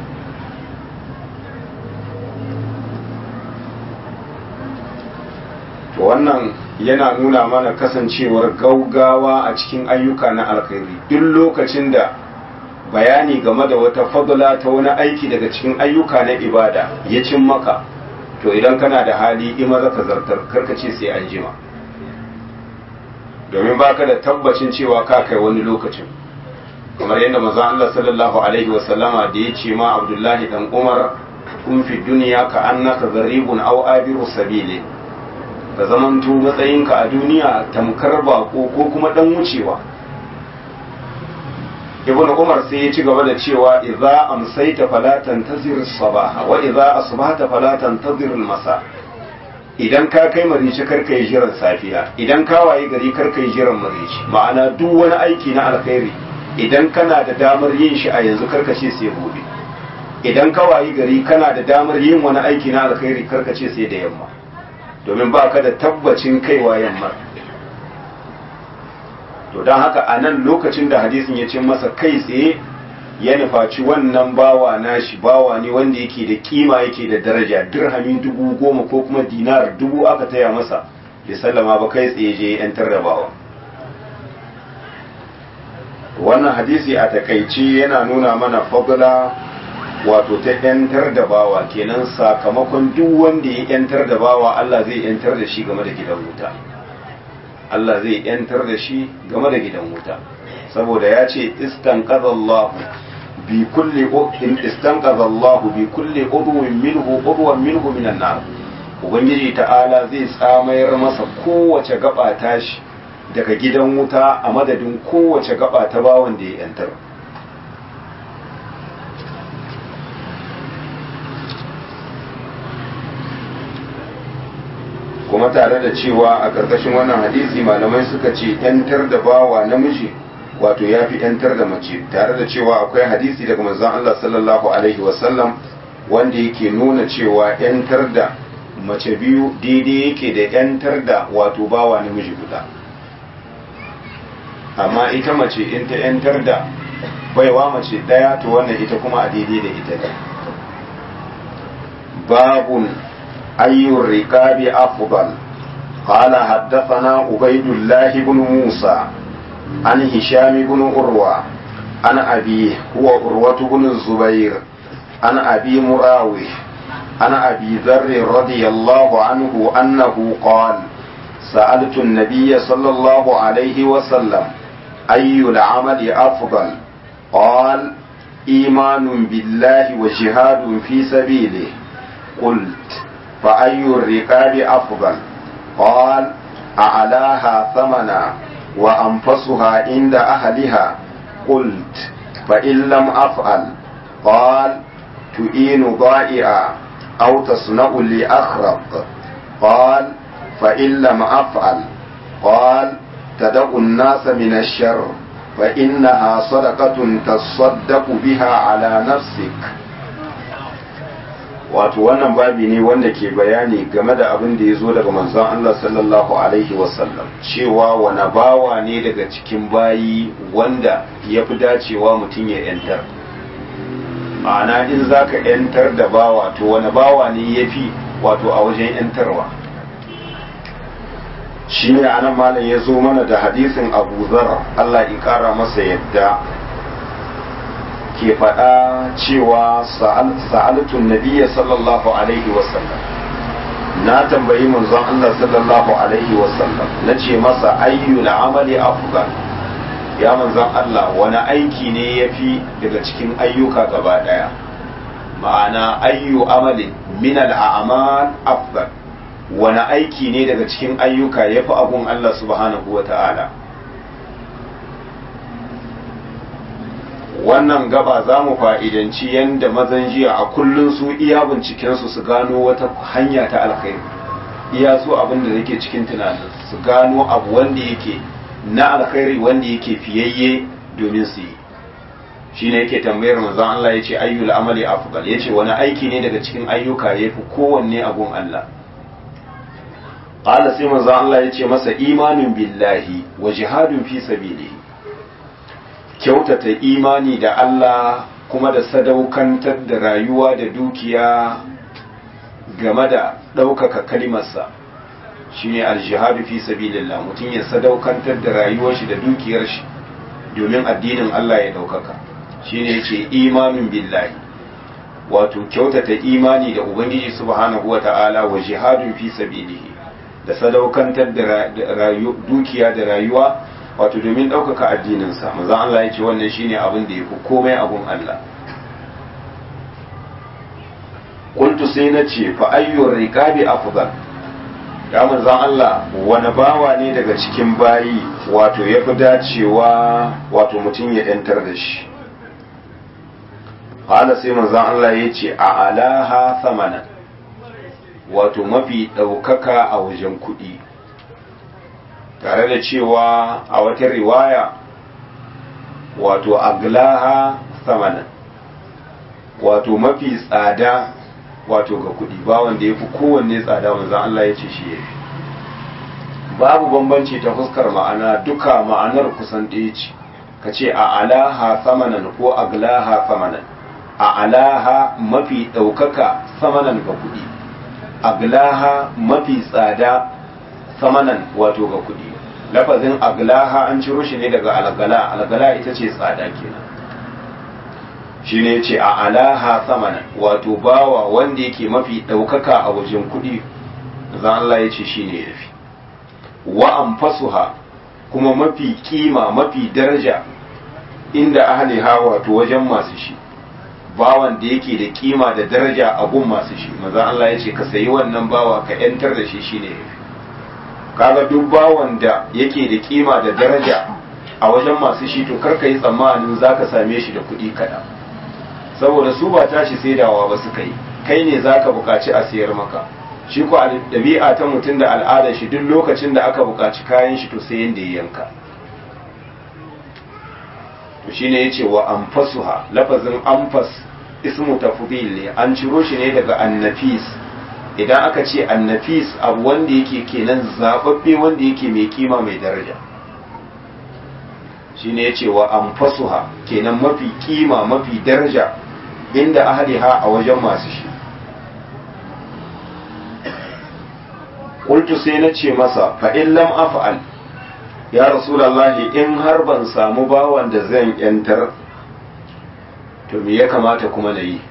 to wannan yana nuna mana kasancewar gaugawa a cikin ayyuka na alkhairi duk lokacin da bayani game da wata fadla ta wani aiki daga cikin ayyuka na ibada ya cin maka to idan kana da hali ima zaka zartar karkace sai an jima domin baka da tabbacin cewa ka kai wani lokacin kamar yadda manzo Allah sallallahu alaihi wa sallama da ya ce ma Abdullahi dan Umar kun fi duniya ka annaka gharibun aw abiru sabili ka zamanto matsayinka a duniya tamkar bako ko kuma dan wucewa ibn umar sai ya ci gaba da cewa idza amsayta fala tantazir sabaha wa idza asbahta fala tantazir masa idan ka kai marici karka yi jiran safiya idan ka waye gari karka yi jiran marici ma'ana duk wani aiki na alkhairi idan kana da damar yin shi a yanzu karka ce sai gobe idan ka waye gari kana da damar yin wani aiki na alkhairi karka ce sai da yamma domin ba ka da tabbacin kaiwa yamma to don haka a nan lokacin da hadisin ya ce masa kai tsaye ya nufaci wannan bawa nashi bawa ne wanda yake da kima yake da daraja dirhami dubu goma ko kuma dinar dubu aka taya masa bai sallama ba kai tsaye je yantar da bawa wannan hadisi a takaice yana nuna mana fadla wato ta yantar da bawa kenan sakamakon duk wanda ya yantar da bawa Allah zai yantar da shi game da gidan wuta Allah zai yantar da shi game da gidan wuta saboda ya ce istanqadallahu bi kulli in istanqadallahu bi kulli udwin minhu udwan minhu minan nar ubangiji ta'ala zai tsamayar masa kowace gaba tashi daga gidan wuta a madadin kowace gaba ta bawan da ya yantar kuma tare da cewa a ƙarƙashin wannan hadisi malamai suka ce ‘yantar da bawa namiji wato ya fi ‘yantar da mace tare da cewa akwai hadisi daga manzon Allah sallallahu alaihi wasallam wanda yake nuna cewa ‘yantar da mace biyu daidai yake da ‘yantar da wato bawa namiji guda amma ita mace in ta ‘yantar da baiwa mace ɗaya to wannan ita kuma a daidai da ita ne babun أي الركاب أفضل قال حدثنا عبيد الله بن موسى عن هشام بن عروة عن أبيه هو عروة بن الزبير عن أبي مراوح عن أبي ذر رضي الله عنه أنه قال سألت النبي صلى الله عليه وسلم أي العمل أفضل قال إيمان بالله وجهاد في سبيله قلت فأي الرقاب أفضل قال أعلاها ثمنا وأنفسها عند أهلها قلت فإن لم أفعل قال تؤين ضائعا أو تصنع لأخرق قال فإن لم أفعل قال تدع الناس من الشر فإنها صدقة تصدق بها على نفسك wato wannan babi ne wanda ke bayani game da abin da ya zo daga manzon Allah sallallahu alaihi wasallam cewa wani bawa ne daga cikin bayi wanda ya fi dacewa mutum ya yantar ma'ana in za ka yantar da bawa to wani bawa ne ya fi wato a wajen yantarwa shi ne anan malam ya zo mana da hadisin abu zar Allah ya kara masa yadda ke faɗa cewa sa'alatun nabiya sallallahu alaihi wasallam na tambayi manzon Allah sallallahu alaihi wasallam na ce masa ayyul amali afdal ya manzon Allah wani aiki ne ya fi daga cikin ayyuka gaba ɗaya ma'ana ayyu amalin min al'amal afdal wani aiki ne daga cikin ayyuka ya fi abun Allah subhanahu wa ta'ala wannan gaba za mu fa'idanci yadda mazan jiya a kullum su iya bincikensu su gano wata hanya ta alkhairi iya su abin da yake cikin tunanin su gano abu wanda yake na alkhairi wanda yake fiyayye domin su yi shi ne yake tambayar manzon Allah ya ce ayyul amali afdal ya ce wani aiki ne daga cikin ayyuka ya fi kowanne abun Allah qala sai manzon Allah ya ce masa imanin billahi wa jihadun fi sabilihi kyautata imani da Allah kuma da sadaukantar da rayuwa da dukiya game da ɗaukaka kalimarsa shine aljihadu fi sabilillah mutum ya sadaukantar da rayuwar shi da dukiyar shi domin addinin Allah ya ɗaukaka shine yace imanin billahi wato kyautata imani da ubangiji subhanahu wata'ala wa jihadun fi sabilihi da sadaukantar da dukiya da rayuwa wato domin ɗaukaka addininsa manzon Allah ya ce wannan shine abin da ya fi komai abun Allah kuntu sai na ce fa ayyur riqabi afdal ya manzon Allah wani bawa ne daga cikin bayi wato ya fi dacewa wato mutum ya yantar da shi hala sai manzon Allah ya ce a alaha samanan wato mafi ɗaukaka a wajen kuɗi tare da cewa a wata riwaya wato aglaha samanan wato mafi tsada wato ga kudi ba wanda ya fi kowanne tsada wanzan Allah ya ce shi ya fi babu bambanci ta fuskar ma'ana duka ma'anar kusan ɗaya ce ka ce a alaha samanan ko aglaha samanan a alaha mafi ɗaukaka samanan ga kudi aglaha mafi tsada samanan wato ga kudi lafazin aglaha an ciro shi ne daga algala algala ita ce tsada kenan shi ne ce a alaha samanan wato bawa wanda yake mafi ɗaukaka a wajen kudi zan Allah ya ce shi ne ya fi wa anfasuha kuma mafi kima mafi daraja inda ahliha wato wajen masu shi bawan da yake da kima da daraja a gun masu shi maza Allah ya ce ka sayi wannan bawa ka yantar da shi shine yafi kaga duk bawan da yake da kima da daraja a wajen masu shi to kar ka yi tsammanin zaka same shi da kuɗi kaɗan saboda su ba tashi saidawa ba suka yi kai ne zaka buƙaci a sayar maka shi ko ɗabi'a ta mutum da al'adar shi duk lokacin da aka buƙaci kayan shi to sai yanda ya yanka to shine yace wa anfasuha lafazin anfas ismu tafdil ne an ciro shi ne daga annafis idan aka ce annafis abu wanda yake kenan zababbe wanda yake mai kima mai daraja shine yace wa anfasuha kenan mafi kima mafi daraja inda ahliha a wajen masu shi qultu sai na ce masa fa in lam af'al ya rasulallahi in har ban samu bawan da zan yantar to me ya kamata kuma na yi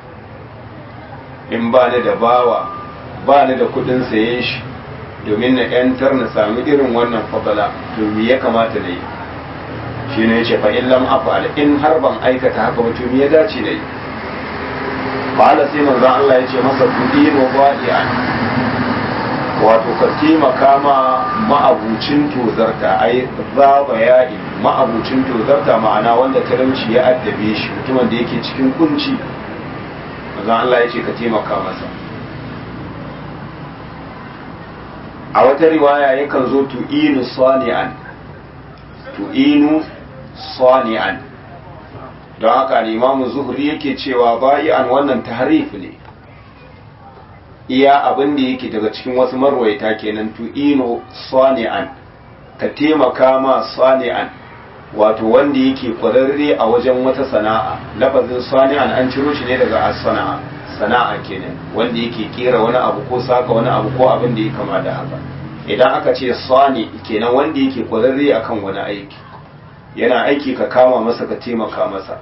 in ba ni da bawa ba ni da kudin sayen shi domin na yantar na sami irin wannan fadala to me ya kamata na yi shi ne ya ce fa in lam afal in har ban aikata haka ba to me ya dace na yi qala sai manzo Allah ya ce masa kudi no ba'ian wato ka taimaka ma ma'abucin tozarta ai zaba ya'i ma'abucin tozarta ma'ana wanda talauci ya addabe shi mutumin da yake cikin kunci manzon Allah ya ce ka taimaka masa a wata riwaya yakan zo tu'inu sani'an tu'inu sani'an don haka limamu zuhri yake cewa bayi'an wannan tahrif ne iya abin da yake daga cikin wasu marwaita kenan tu'inu sani'an ka taimaka ma sani'an wato wanda yake kwararre a wajen wata sana'a lafazin sani'an an ciro shi ne daga as-sana'a sana'a kenan wanda yake kera wani abu ko saka wani abu ko abin da ya kama da haka idan aka ce sani kenan wanda yake kwararre akan wani aiki yana aiki ka kama masa ka taimaka masa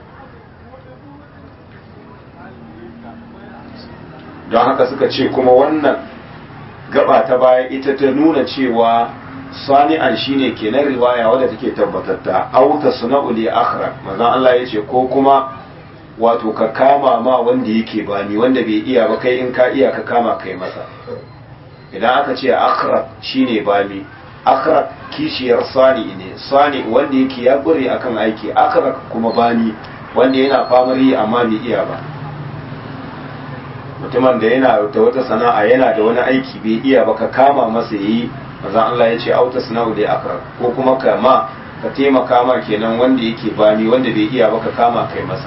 don haka suka ce kuma wannan gaba ta baya ita ta nuna cewa sani'an shine kenan riwaya wadda take tabbatatta auta suna'u li akhra manzon Allah yace ko kuma wato ka kama ma wanda yake bani wanda bai iya ba kai in ka iya ka kama kai masa idan aka ce akhra shine bani akhra kishiyar sani ne sani wanda yake ya gure akan aiki akhra kuma bani wanda yana famar yi amma bai iya ba mutumin da yana da wata sana'a yana da wani aiki bai iya ba ka kama masa yayi manzon Allah ya ce auta sana'u da akra ko kuma ka ma ka taimaka ma kenan wanda yake bani wanda bai iya ba ka kama kai masa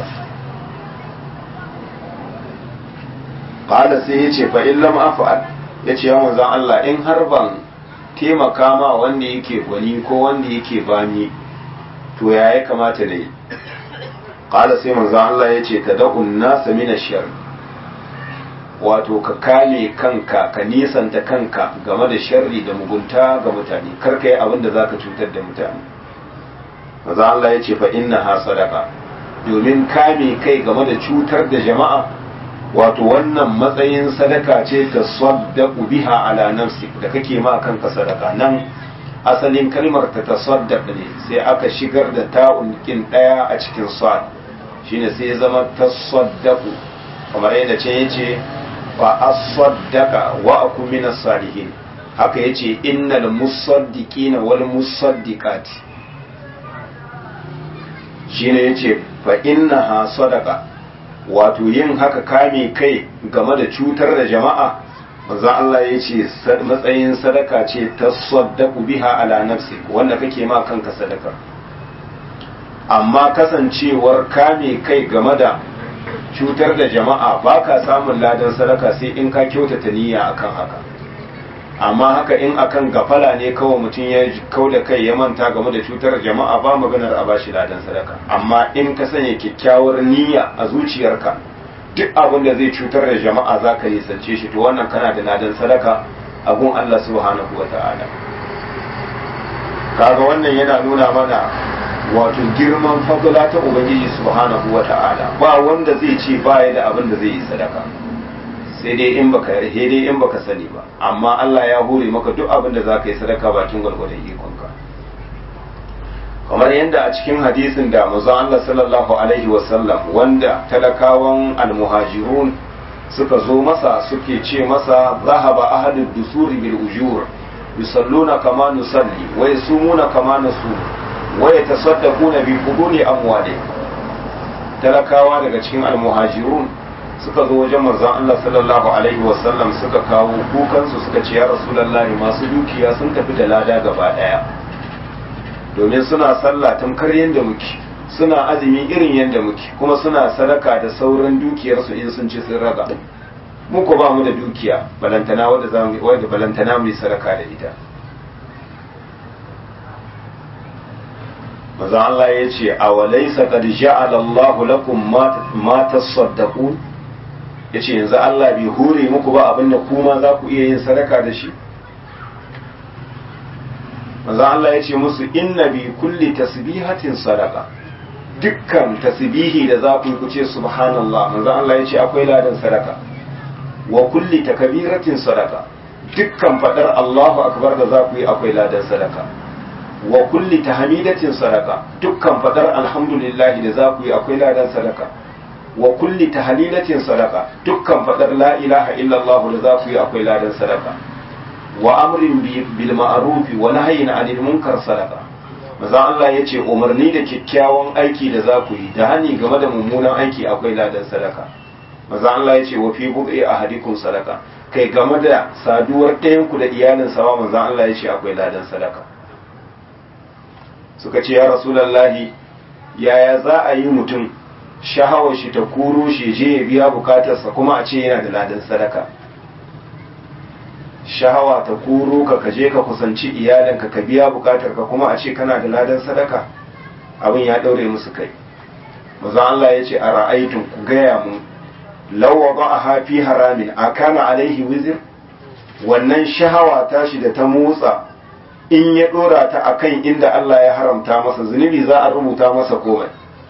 qala sai ya ce fa in lam af'al ya ce ya manzon Allah in har ban taimaka ma wanda yake gwani ko wanda yake bani to ya ya kamata ne qala sai manzon Allah ya ce tad'un nasa min ash-shar wato ka kame kanka ka nisanta kanka game da sharri da mugunta ga mutane kar ka yi abin da zaka cutar da mutane maza Allah ya ce fa inna ha sadaka domin kame kai game da cutar da jama'a wato wannan matsayin sadaka ce ta saddaqu biha ala nafsi da kake ma kanka sadaka nan asalin kalmar ta tasaddaq ne sai aka shigar da ta'un kin daya a cikin sad shine sai ya zama tasaddaqu kamar yadda ce yace fa asaddaqa wa aku min salihin haka yace innal musaddiqina wal musaddiqati shine yace fa innaha sadaqa wato yin haka kame kai game da cutar da jama'a manzo Allah yace matsayin sadaka ce ta saddaqu biha ala nafsi wanda kake ma kanka sadaka amma kasancewar kame kai game da cutar da jama'a ba ka samun ladan sadaka sai in ka kyautata niyya akan haka amma haka in akan gafala ne kawai mutum ya kau da kai ya manta game da cutar jama'a ba maganar a bashi ladan sadaka amma in ka sanya kyakkyawar niyya a zuciyarka duk abin da zai cutar da jama'a za ka nisance shi to wannan kana da ladan sadaka a gun Allah subhanahu wa ta'ala kaga wannan yana nuna mana wato girman fadla ta ubangiji subhanahu wa ta'ala ba wanda zai ce baya da abin da zai yi sadaka sai dai in baka sai dai in baka sani ba amma Allah ya hore maka duk abin da zaka yi sadaka bakin gwargwadon ikonka kamar yadda a cikin hadisin da manzon Allah sallallahu alaihi wasallam wanda talakawan almuhajirun suka zo masa suke ce masa zahaba ahadud dusuri bil ujur yusalluna kama nusalli wa yasumuna kama nasum wa yatasaddaquna bi quduri amwalihim talakawa daga cikin almuhajirun suka zo wajen manzon Allah sallallahu alaihi wasallam suka kawo kukansu suka ce ya rasulullahi masu dukiya sun tafi da lada gaba daya domin suna sallah tamkar yadda muke suna azumi irin yadda muke kuma suna sadaka da sauran dukiyarsu in sun ci sun raga mu ko ba mu da dukiya balantana wanda za mu wanda balantana mu yi sadaka da ita manzon Allah ya ce awalaysa qad ja'ala Allahu lakum ma tasaddaqun ya ce yanzu Allah bai hure muku ba abinda kuma za ku iya yin sadaka da shi manzan Allah ya ce musu inna bi kulli tasbihatin sadaka dukkan tasbihi da za ku yi ku ce subhanallah manzan Allah ya ce akwai ladan sadaka wa kulli takbiratin sadaka dukkan fadar Allahu akbar da za ku yi akwai ladan sadaka wa kulli tahmidatin sadaka dukkan fadar alhamdulillah da za ku yi akwai ladan sadaka wa kulli tahlilatin sadaka dukkan fadar la ilaha illallah da za ku yi akwai ladan sadaka wa amrin bil ma'ruf wa nahyin 'anil munkar sadaka maza Allah yace umarni da kyakkyawan aiki da za ku yi da hani game da mummunan aiki akwai ladan sadaka maza Allah yace wa fi bud'i ahadikum sadaka kai game da saduwar ɗayan ku da iyalin sa maza Allah yace akwai ladan sadaka suka ce ya rasulullahi yaya za a yi mutum shahawar shi ta kuro shi je ya biya bukatarsa kuma a ce yana da ladan sadaka shahawa ta kuro ka kaje ka kusanci iyalinka ka biya bukatarka kuma a ce kana da ladan sadaka abin ya daure musu kai maza Allah ya ce a ra'aitun ku gaya mu lawa ba a hafi haramin a kana alaihi wizir wannan shahawa tashi da ta motsa in ya dora ta akan inda Allah ya haramta masa zunubi za a rubuta masa komai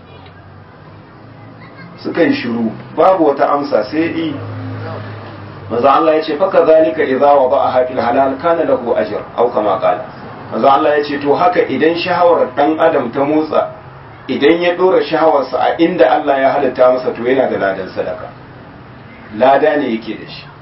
suka yi shiru babu wata amsa sai yi maza Allah ya ce faka zalika idza wa ba'a hafil halal kana lahu ajr aw kama qala maza Allah ya ce to haka idan shahawar dan adam ta motsa idan ya dora shahawarsa a inda Allah ya halitta masa to yana da ladan sadaka lada ne yake da shi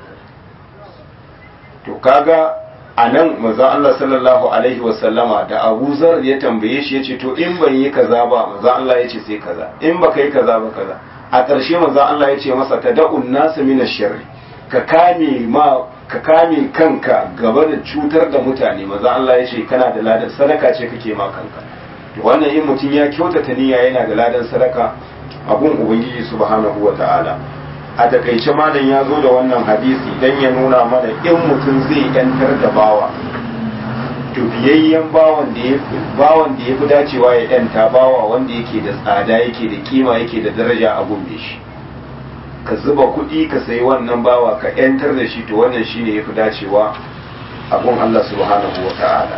to kaga a nan manzon Allah sallallahu alaihi wasallama da Abu Zar ya tambaye shi yace to in ban yi kaza ba manzon Allah yace sai kaza in baka yi kaza ba kaza a ƙarshe manzon Allah yace masa tada'un nasu min sharri ka kame ma ka kame kanka gaba da cutar da mutane manzon Allah yace kana da ladan sadaka ce kake ma kanka to wannan in mutum ya kyautata niyya yana da ladan sadaka abun ubangiji subhanahu wata'ala a takaice malam ya zo da wannan hadisi don ya nuna mana in mutum zai yantar da bawa to biyayyen bawan da ya bawan da ya fi dacewa ya yanta bawa wanda yake da tsada yake da kima yake da daraja a gumbe shi ka zuba kuɗi ka sayi wannan bawa ka yantar da shi to wannan shine ya fi dacewa a gun Allah subhanahu wa ta'ala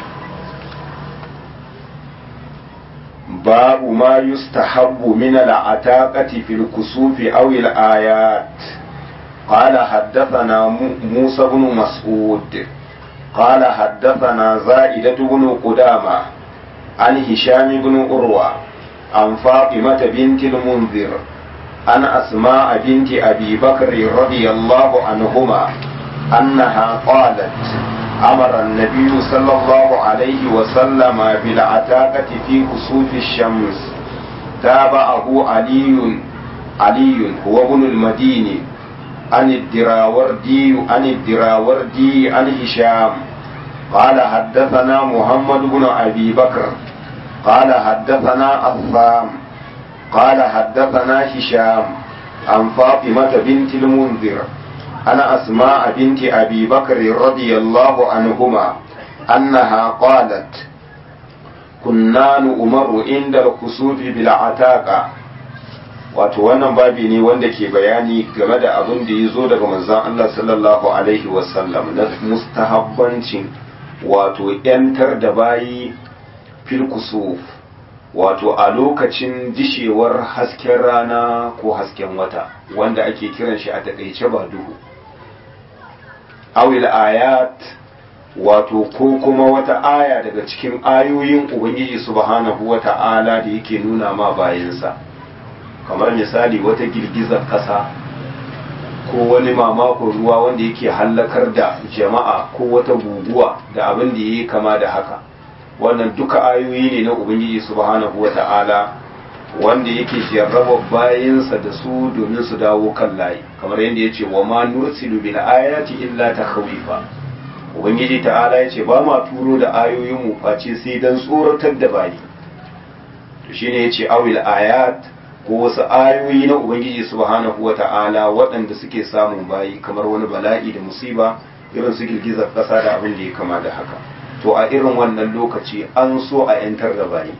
باب ما يستحب من العتاقة في الكسوف أو الآيات قال حدثنا موسى بن مسعود قال حدثنا زائدة بن قدامة عن هشام بن أروى عن فاطمة بنت المنذر عن أسماء بنت أبي بكر رضي الله عنهما أنها قالت أمر النبي صلى الله عليه وسلم بالعتاقة في كسوف الشمس تابعه علي علي هو ابن المديني عن الدراوردي عن الدراوردي عن هشام قال حدثنا محمد بن أبي بكر قال حدثنا الثام قال حدثنا هشام عن فاطمة بنت المنذر أنا أسماء بنت أبي بكر رضي الله عنهما أنها قالت كنا نؤمر عند الكسوف بالعتاقة wato wannan babi ne wanda ke bayani game da abin da ya zo daga manzon Allah sallallahu alaihi wasallam na mustahabbancin wato ‘yantar da bayi fil kusuf wato a lokacin dishewar hasken rana ko hasken wata wanda ake kiran shi a takaice ba duhu awil ayat wato ko kuma wata aya daga cikin ayoyin ubangiji subhanahu wa ta'ala da yake nuna ma bayansa kamar misali wata girgizar ƙasa ko wani mamakon ruwa wanda yake hallakar da jama'a ko wata guguwa da abin da ya yi kama da haka wannan duka ayoyi ne na ubangiji subhanahu wa ta'ala wanda yake jarraba bayansa da su domin su dawo kan layi kamar yadda ya ce wa ma nursilu bil ayati illa takhawifa ubangiji ta'ala ya ce ba ma turo da ayoyin mu face sai dan tsoratar da bayi to shine ya ce awil ayat ko wasu ayoyi na ubangiji subhanahu wa ta'ala waɗanda suke samun bayi kamar wani bala'i da musiba irin su girgizar ƙasa da abin da ya kama da haka to a irin wannan lokaci an so a 'yantar da bayi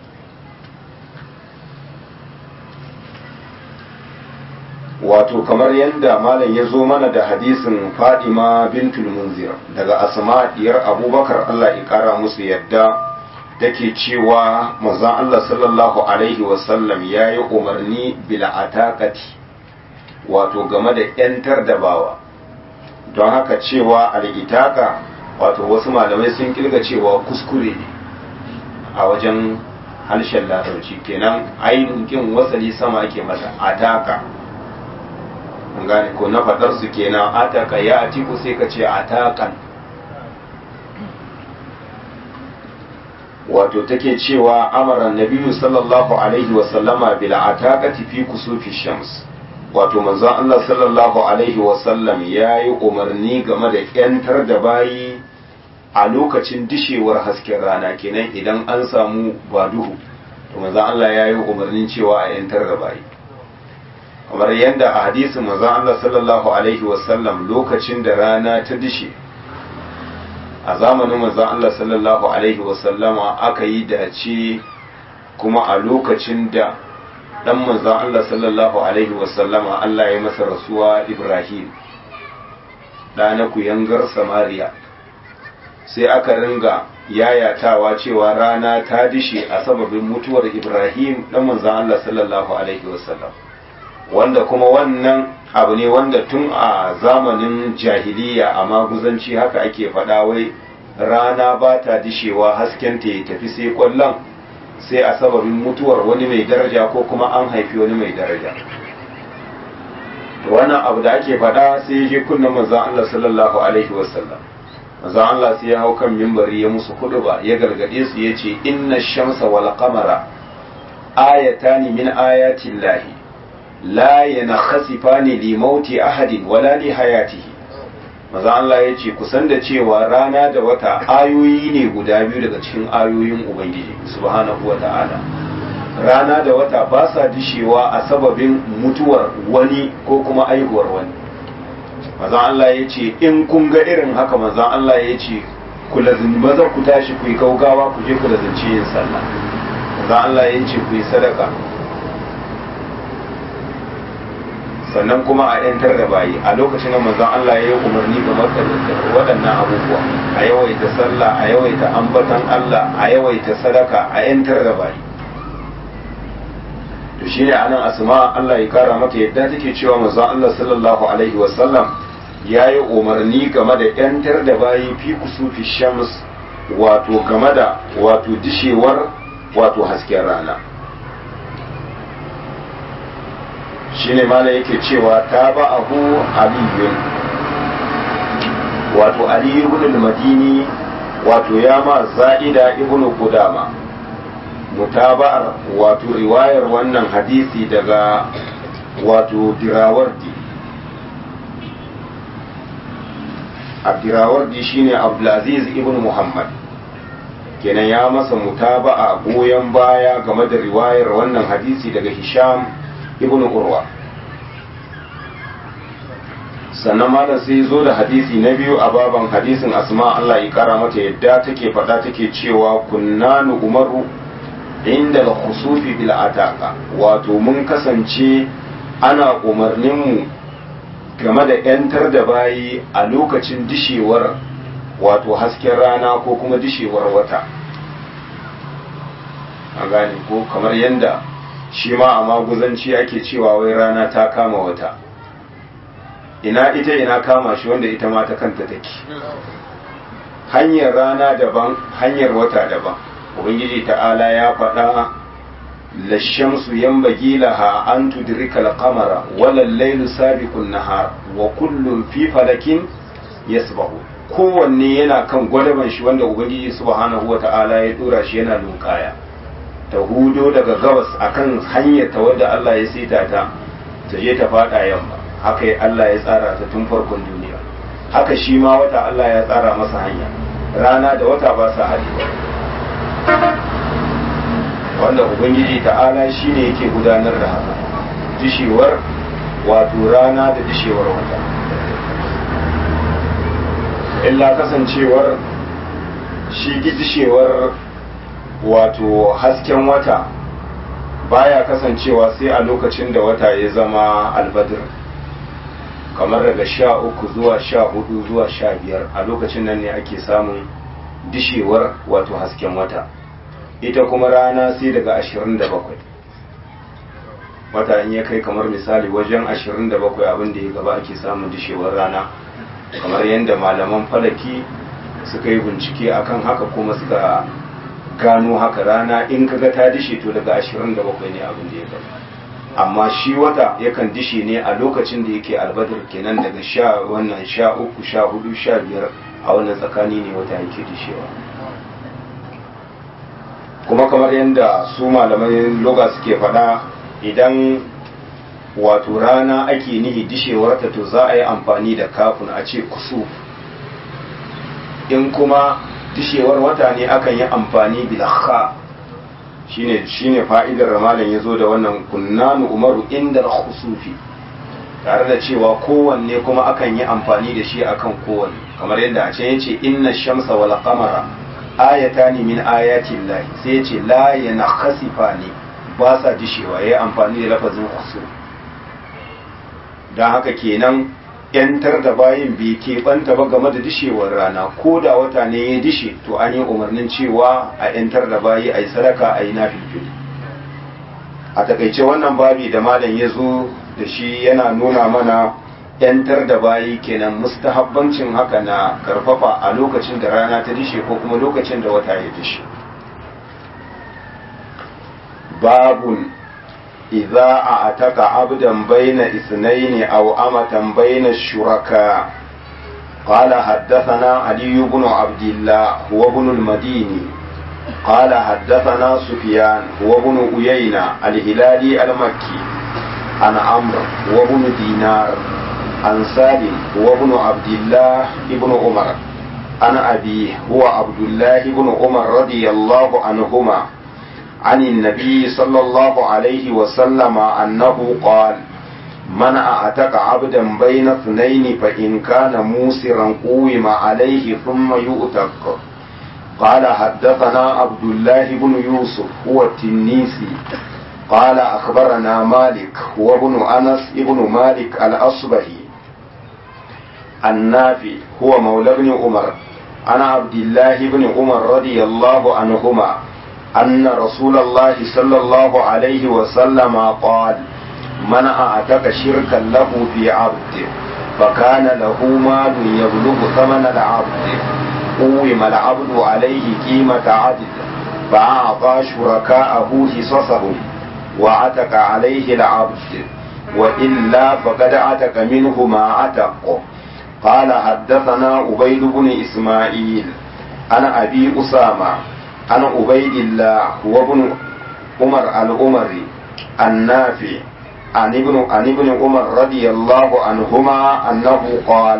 wato kamar yadda malam ya zo mana da hadisin fadima bintul munzir daga asma diyar abubakar allah ya kara musu yadda take cewa manzon allah sallallahu alaihi wasallam ya yi umarni bila atakati wato game da 'yantar da bawa don haka cewa al'itaka wato wasu malamai sun kirga cewa kuskure ne a wajen harshen larabci kenan ainihin wasali sama ake masa ataka gane ko na fadar su kenan ataka ya atiku sai ka ce atakan wato take cewa amara nabiyu sallallahu alaihi wasallama bil ataqati fi kusufi shams wato manzon Allah sallallahu alaihi wasallam yayi umarni game da yantar da bayi a lokacin dishewar hasken rana kenan idan an samu baduhu to manzon Allah yayi umarnin cewa a yantar da bayi kamar yadda a hadisin manzon Allah sallallahu alaihi wasallam lokacin da rana ta dishe a zamanin manzon Allah sallallahu alaihi wasallama aka yi dace kuma a lokacin da dan manzon Allah sallallahu alaihi wasallama Allah ya masa rasuwa Ibrahim ɗa na kuyangar samariya sai aka ringa yayatawa cewa rana ta dishe a sababin mutuwar ibrahim ɗan manzan allah sallallahu alaihi wasallam wanda kuma wannan abu ne wanda tun a zamanin jahiliya a maguzanci haka ake faɗa wai rana ba ta dishewa haskenta ya tafi sai kwallon sai a sababin mutuwar wani mai daraja ko kuma an haifi wani mai daraja wannan abu da ake faɗa sai ya je kunna manzon Allah sallallahu alaihi wasallam manzon Allah sai ya hau kan mimbari ya musu ba ya gargade su ya ce inna shamsa wal qamara ayatani min ayati llahi la yanakhasifani li mauti ahadin wala li hayatihi manzon Allah ya ce kusan da cewa rana da wata ayoyi ne guda biyu daga cikin ayoyin ubangiji subhanahu wata'ala rana da wata ba sa dishewa a sababin mutuwar wani ko kuma aihuwar wani mazan Allah ya ce in kun ga irin haka mazan Allah ya ce ku lazin maza ku tashi ku yi gaugawa ku je ku lazance yin sallah mazan Allah ya ce ku yi sadaka sannan kuma a yantar da bayi a lokacin da manzon Allah ya yi umarni ga waɗannan abubuwa a yawaita sallah a yawaita ambatan Allah a yawaita sadaka a yantar da bayi to shine anan asma Allah ya kara mata yadda take cewa manzon Allah sallallahu alaihi wasallam ya yi umarni game da yantar da bayi fi kusufi shams wato game da wato dishewar wato hasken rana shine mala yake cewa ta ba abu aliyun wato aliyu ibn madini wato ya ma za'ida ibn qudama mutaba'ar wato riwayar wannan hadisi daga wato dirawardi abdirawardi shine abdulaziz ibn muhammad kenan ya masa mutaba'a goyon baya game da riwayar wannan hadisi daga hisham ibn urwa sannan malam sai zo da hadisi na biyu a baban hadisin asma Allah ya kara mata yadda take faɗa take cewa kunnanu umaru inda al-khusufi bil ataqa wato mun kasance ana umarnin mu game da yantar da bayi a lokacin dishewar wato hasken rana ko kuma dishewar wata a gane ko kamar yadda shi ma a maguzanci ake cewa wai rana ta kama wata ina ita ina kama shi wanda ita ma ta kanta take hanyar rana daban hanyar wata daban ubangiji ta'ala ya faɗa lashamsu yanbaghi laha an tudrika al-qamara wala al-laylu sabiqun nahar wa kullun fi falakin yasbahu kowanne yana kan gwadaban shi wanda ubangiji subhanahu wata'ala ya dora shi yana lunkaya ta hudo daga gabas akan hanyar ta wadda Allah ya saita ta ta je ta fada yamma haka Allah ya tsara ta tun farkon duniya haka shi ma wata Allah ya tsara masa hanya rana da wata ba sa haɗewa wanda ubangiji ta'ala shi ne yake gudanar da haka dishewar wato rana da dishewar wata illa kasancewar shi dishewar wato hasken wata baya kasancewa sai a lokacin da wata ya zama albadir kamar daga sha uku zuwa sha hudu zuwa sha biyar a lokacin nan ne ake samun dishewar wato hasken wata ita kuma rana sai daga ashirin da bakwai wata in ya kai kamar misali wajen ashirin da bakwai abin da ya gaba ake samun dishewar rana kamar yadda malaman falaki suka yi bincike akan haka kuma suka gano haka rana in kaga ta dishe to daga 27 ne abin da ya gaba amma shi wata yakan dishe ne a lokacin da yake albadar kenan daga sha wannan sha uku sha hudu sha biyar a wannan tsakani ne wata yake dishewa kuma kamar yadda su malamai loga suke faɗa idan wato rana ake nihi dishewarta to za a yi amfani da kafin a ce kusuf in kuma dishewar wata ne akan yi amfani bilakha shine shine fa'idar ramalin yazo da wannan kunnanu umaru inda khusufi tare da cewa kowanne kuma akan yi amfani da shi akan kowanne kamar yadda a can yace inna shamsa wal qamara ayatani min ayati llahi sai yace la yanakhasifani ba sa dishewa yayi amfani da lafazin khusuf dan haka kenan yantar da bayin bai keɓanta ba game da dishewar rana ko da wata ne ya dishe to an yi umarnin cewa a yantar da bayi a yi sadaka a yi nafilfili a takaice wannan babi da malam ya zo da shi yana nuna mana yantar da bayi kenan mustahabbancin haka na karfafa a lokacin da rana ta dishe ko kuma lokacin da wata ya dishe babun idza a'taka abdan bayna ithnayn aw amatan bayna shuraka قال حدثنا علي بن عبد الله هو ابن المديني قال حدثنا سفيان هو ابن أيينة الهلالي المكي عن عمرو وابن دينار عن سالم هو ابن عبد الله ابن عمر عن أبيه هو عبد الله بن عمر رضي الله عنهما عن النبي صلى الله عليه وسلم أنه قال من أعتق عبدا بين اثنين فإن كان موسرا قوم عليه ثم يؤتق قال حدثنا عبد الله بن يوسف هو التنيسي قال أخبرنا مالك هو ابن أنس ابن مالك الأصبهي النافي هو مولى بن عمر عن عبد الله بن عمر رضي الله عنهما أن رسول الله صلى الله عليه وسلم قال من أعتق شركا له في عبد فكان له مال يبلغ ثمن العبد قوم العبد عليه قيمة عدل فأعطى شركاءه حصصهم وعتق عليه العبد وإلا فقد عتق منه ما عتق قال حدثنا عبيد بن إسماعيل أنا أبي أسامة أنا عبيد الله هو ابن عمر الأمري النافع عن ابن عن ابن عمر رضي الله عنهما أنه قال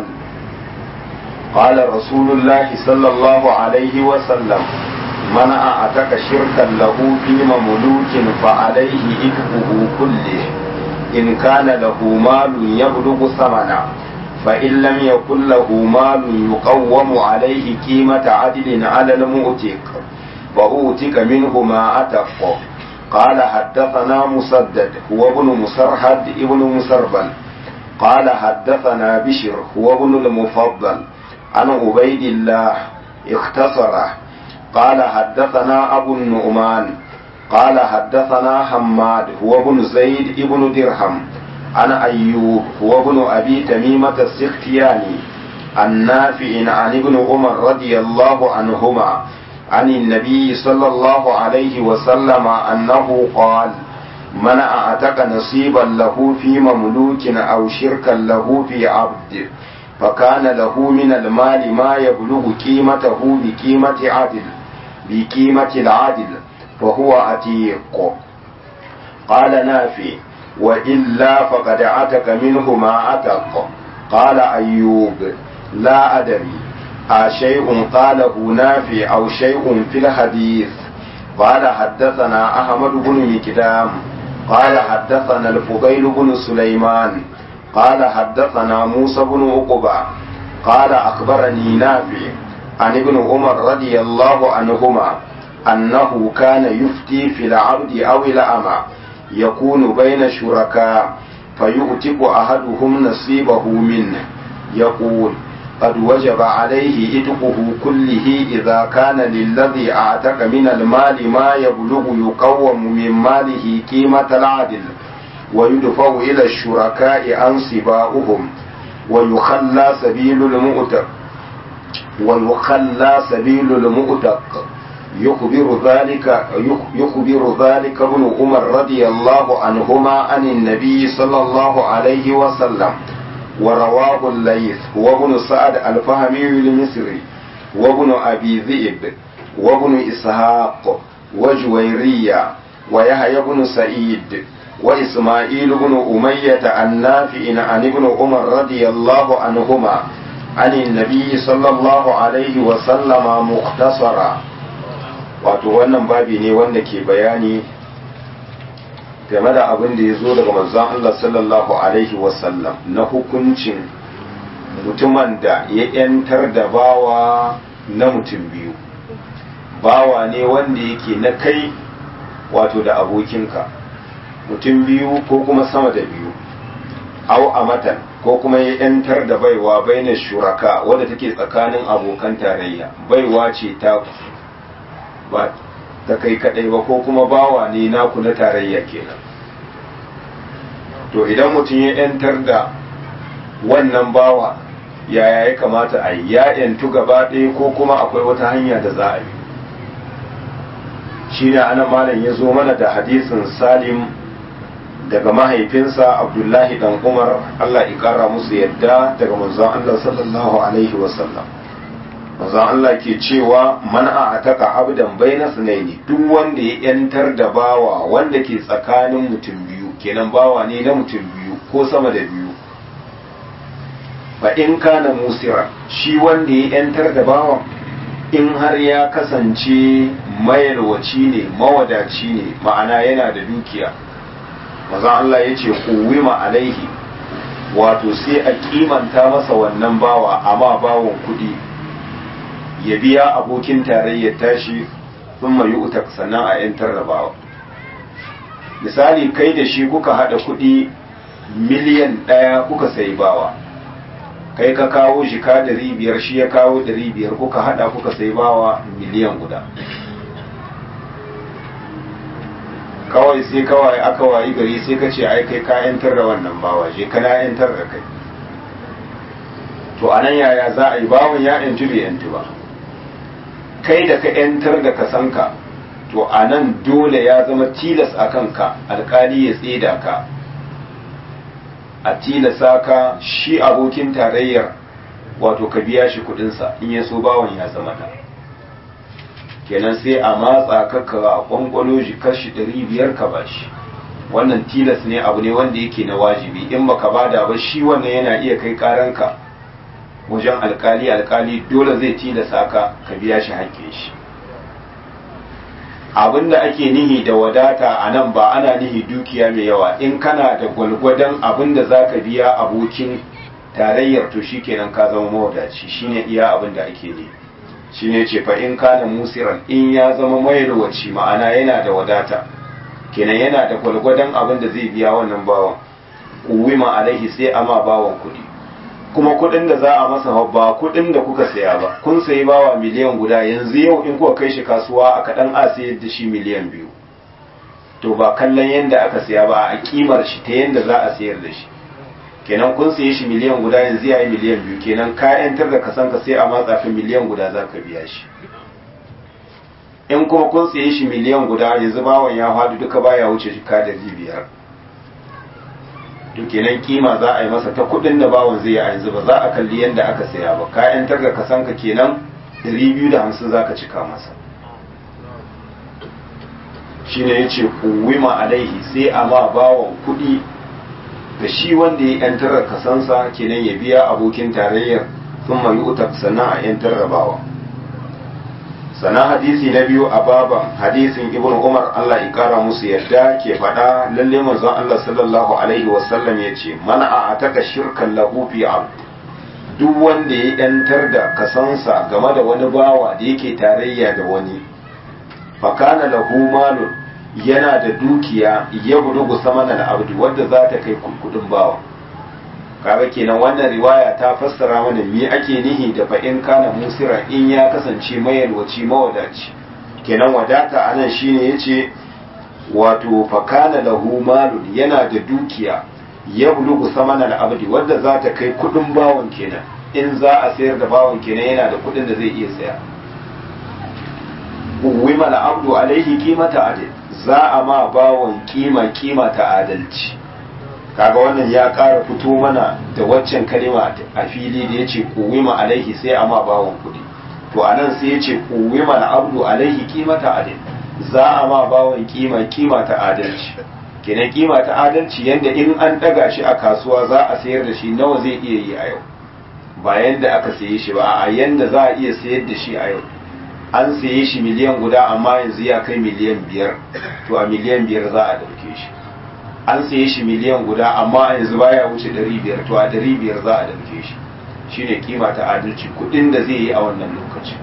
قال رسول الله صلى الله عليه وسلم من أعتق شركا له في مملوك فعليه إثمه كله إن كان له مال يبلغ ثمنا فإن لم يكن له مال يقوم عليه قيمة عدل على المؤتق وأوتك منه ما أتق قال حدثنا مسدد هو ابن مسرحد ابن مسربل قال حدثنا بشر هو ابن المفضل عن عبيد الله اختصره قال حدثنا أبو النعمان قال حدثنا حماد هو ابن زيد ابن درهم عن أيوب هو ابن أبي تميمة السختياني النافع عن ابن عمر رضي الله عنهما عن النبي صلى الله عليه وسلم أنه قال من أعتق نصيبا له في مملوك أو شركا له في عبد فكان له من المال ما يبلغ قيمته بقيمة عدل بقيمة العدل فهو عتيق قال نافي وإلا فقد عتق منه ما عتق قال أيوب لا أدري أشيء قاله نافي أو شيء في الحديث قال حدثنا أحمد بن مكدام قال حدثنا الفضيل بن سليمان قال حدثنا موسى بن عقبة قال أخبرني نافع عن ابن عمر رضي الله عنهما أنه كان يفتي في العبد أو الأمة يكون بين شركاء فيؤتق أحدهم نصيبه منه يقول قد وجب عليه إتقه كله إذا كان للذي أعتق من المال ما يبلغ يقوم من ماله قيمة العدل ويدفع إلى الشركاء أنصباؤهم ويخلى سبيل المؤتق ويخلى سبيل المؤتق يخبر ذلك يخبر ذلك ابن عمر رضي الله عنهما عن النبي صلى الله عليه وسلم ورواه الليث وابن سعد الفهمي المصري وابن أبي ذئب وابن إسحاق وجويرية ويحيى بن سعيد وإسماعيل بن أمية النافع عن ابن عمر رضي الله عنهما عن النبي صلى الله عليه وسلم مختصرا wato wannan babi ne wanda ke bayani game da abin da ya zo daga manzon Allah sallallahu alaihi wasallam na hukuncin mutumin da ya yantar da bawa na mutum biyu bawa ne wanda yake na kai wato da abokinka mutum biyu ko kuma sama da biyu au amatan ko kuma ya yantar da baiwa baina shuraka wadda take tsakanin abokan tarayya baiwa ce ta ba ta kai kadai ba ko kuma bawa ne naku na tarayya kenan to idan mutum ya yantar da wannan bawa yaya ya kamata a yi ya yantu gaba ɗaya ko kuma akwai wata hanya da za a yi shi ne ana malam ya zo mana da hadisin salim daga mahaifinsa abdullahi dan umar allah ƙara musu yadda daga manzon allah sallallahu alaihi wasallam manzon allah ke cewa man a ataka abdan baina sunaini duk wanda ya yantar da bawa wanda ke tsakanin mutum biyu kenan bawa ne na mutum biyu ko sama da biyu fa in kana musira shi wanda ya yantar da bawan in har ya kasance mayarwaci ne mawadaci ne ma'ana yana da dukiya maza Allah ya ce kuwima alaihi wato sai a kimanta masa wannan bawa amma bawon kudi ya biya abokin tarayyar tashi sun mayu utak sannan a yantar da bawa misali kai da shi kuka hada kudi miliyan ɗaya kuka sayi bawa kai ka kawo shi ka dari biyar shi ya kawo dari biyar kuka hada kuka sai bawa miliyan guda kawai sai kawai aka wayi gari sai ka ce ai kai ka yantar da wannan bawa je kana yantar da kai to anan yaya za a yi bawan ya yantu bai yantu ba kai da ka yantar da kasanka to anan dole ya zama tilas a kanka alkali ya tseda ka a tilasa ka shi abokin tarayyar wato ka biya shi kudinsa in ya so bawan ya zama da kenan sai a matsa ka ka kwankwalo shi kashi ɗari biyar ka ba shi wannan tilas ne abu ne wanda yake na wajibi in baka bada ba shi wannan yana iya kai karanka wajen alkali alkali dole zai tilasa ka ka biya shi haƙƙin shi abin da ake nihi da wadata a nan ba ana nihi dukiya mai yawa in kana da gwalgwadon abin da za ka biya abokin tarayyar to shi kenan ka zama mawadaci shine iya abin da ake ne shine ce fa in kana musiran in ya zama mayarwaci ma'ana yana da wadata kenan yana da gwalgwadon abin da zai biya wannan bawan kuwima alaihi sai ama bawan kuɗi kuma kuɗin da za a masa ba kuɗin da kuka saya ba kun sayi bawa miliyan guda yanzu yau in kuka kai shi kasuwa a kaɗan a sayar da shi miliyan biyu to ba kallon yadda aka saya ba a kimar shi ta yadda za a sayar da shi kenan kun sayi shi miliyan guda yanzu ya yi miliyan biyu kenan ka yantar da kasan ka sai a matsa fi miliyan guda za ka biya shi in kuma kun sayi shi miliyan guda yanzu bawan ya faɗi duka baya wuce shi ka da biyar to kenan kima za a yi masa ta kudin da bawan zai yi a yanzu ba za a kalli yadda aka saya ba ka yantar da kasanka kenan 250 za ka cika masa shi ne ya ce kuwima alaihi sai a ma bawan kudi da shi wanda ya yantar da kasansa kenan ya biya abokin tarayyar sun mai utak sannan a yantar da bawa sannan hadisi na biyu a baban hadisin ibn umar allah ya kara musu yadda ke faɗa lalle manzon allah sallallahu alaihi wasallam ya ce mana a ataka shirkan lahu fi abd duk wanda ya yantar da kasansa game da wani bawa da yake tarayya da wani fakana lahu malun yana da dukiya ya bulugu samanan abdu wadda za ta kai kudin bawa kaga kenan wannan riwaya ta fassara mana me ake nihi da fa in kana musira in ya kasance mayalwaci mawadaci kenan wadata anan shine yace wato fa kana lahu malun yana da dukiya ya bulugu samanan abdi wadda za ta kai kudin bawon kenan in za a sayar da bawon kenan yana da kudin da zai iya saya uwima abdu alaihi qimata adil za a ma bawon kima kima ta adalci kaga wannan ya ƙara fito mana da waccan kalima a fili da ya ce kuwima alaihi sai a ma bawon kuɗi to a nan sai ya ce kuwima na abdu alaihi kimata adil za a ma bawon kima kima ta adalci kenan kima ta adalci yanda in an ɗaga shi a kasuwa za a sayar da shi nawa zai iya yi a yau ba yanda aka saye shi ba a yanda za a iya sayar da shi a yau an saye shi miliyan guda amma yanzu ya kai miliyan biyar to a miliyan biyar za a ɗauke shi an saye shi miliyan guda amma yanzu baya wuce ɗari biyar to a ɗari biyar za a ɗauke shi shine kima ta adalci kuɗin da zai yi a wannan lokaci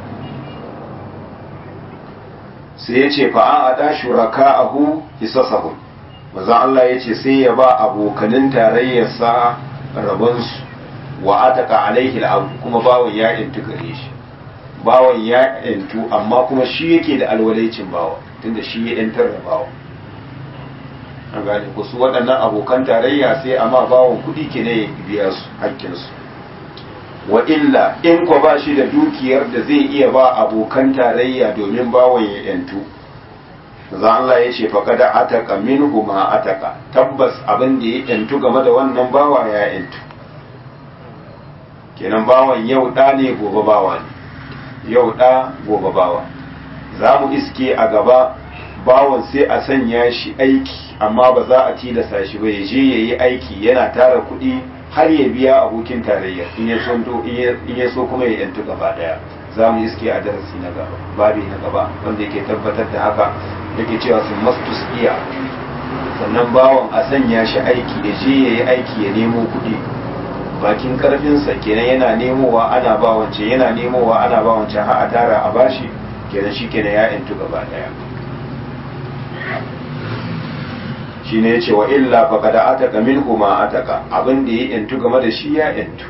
sai ya ce fa'a a ɗa shuraka a hu hisasahu manzon Allah ya ce sai ya ba abokanin tarayyarsa rabonsu wa ataka alaihi al'abu kuma bawan ya intu gare shi bawan ya intu amma kuma shi yake da alwalaicin bawa tunda shi ya yantar da bawa an gane ku su waɗannan abokan tarayya sai amma bawan kuɗi ke ne ya biya su hakkinsu wa illa in ko ba shi da dukiyar da zai iya ba abokan tarayya domin bawan ya yantu za Allah ya ce faƙada ataka minhu ma ataka tabbas abin da ya yantu game da wannan bawa ya yantu kenan bawan yau ɗa ne gobe bawa ne yau ɗa gobe bawa za mu iske a gaba bawan sai a sanya shi aiki amma ba za a tilasta shi ba ya je ya yi aiki yana tara kuɗi har ya biya abokin tarayya in ya so in ya so kuma ya yantu gaba daya za mu iske a darasi na gaba babi na gaba wanda yake tabbatar da haka yake cewa sun mastus iya sannan bawan a sanya shi aiki ya je ya yi aiki ya nemo kuɗi bakin karfinsa kenan yana nemowa ana ba wancan yana nemowa ana ba wancan har a tara a bashi kenan shi kenan ya yantu gaba daya shi ne ce wa illa fa kada ataka minhu ma ataka abin da ya yantu game da shi ya yantu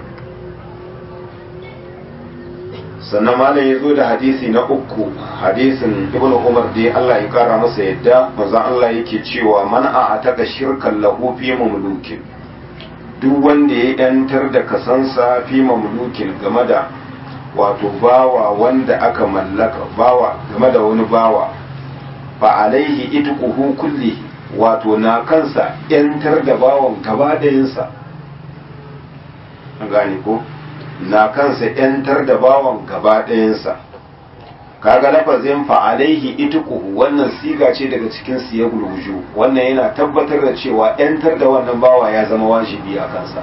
sannan malam ya zo da hadisi na uku hadisin ibnu umar dai Allah ya kara masa yadda manzo Allah yake cewa man a ataka shirkan lahu fi mamlukin duk wanda ya yantar da kasansa fi mamlukin game da wato bawa wanda aka mallaka bawa game da wani bawa fa alaihi itquhu kullihi wato na kansa yantar da bawan gaba ɗayansa an gane ko na kansa yantar da bawan gaba ɗayansa kaga lafazin fa'alaihi ituquhu wannan siga ce daga cikin siyagul wuju wannan yana tabbatar da cewa yantar da wannan bawa ya zama wajibi a kansa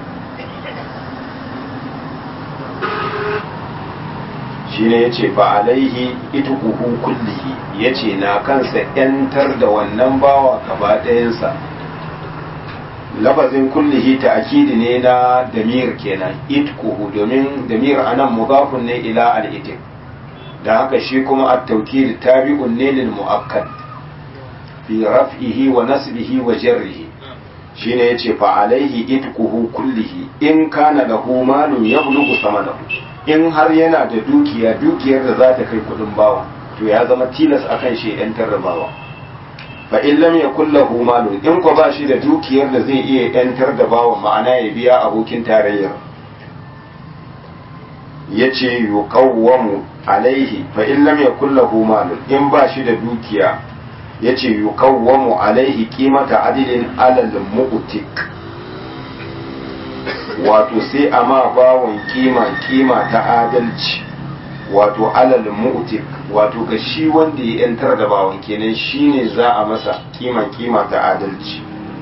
shine yace fa alaihi ituquhu kullihi yace na kansa yantar da wannan bawa gaba ɗayansa lafazin kullihi ta'kidi ne na damir kenan itquhu domin damir anan mudafun ne ila al-itiq da haka shi kuma at-tawkid tabi'un ne lil mu'akkad fi raf'ihi wa nasbihi wa jarrihi shine yace fa alaihi itquhu kullihi in kana lahu malun yablughu samanahu in har yana da dukiya dukiyar da za ta kai kudin bawa to ya zama tilas akan shi yan tarrabawa fa in lam yakul lahu malun in ko ba shi da dukiyar da zai iya yantar da bawa ma'ana ya biya abokin tarayyar yace yuqawwamu alaihi fa in lam yakul lahu malun in ba shi da dukiya yace yuqawwamu alaihi qimata adilin alal mu'tik wato sai a ma bawon kima kima ta adalci wato alal mu'tik wato ga shi wanda ya yantar da bawon kenan shine za a masa kima kima ta adalci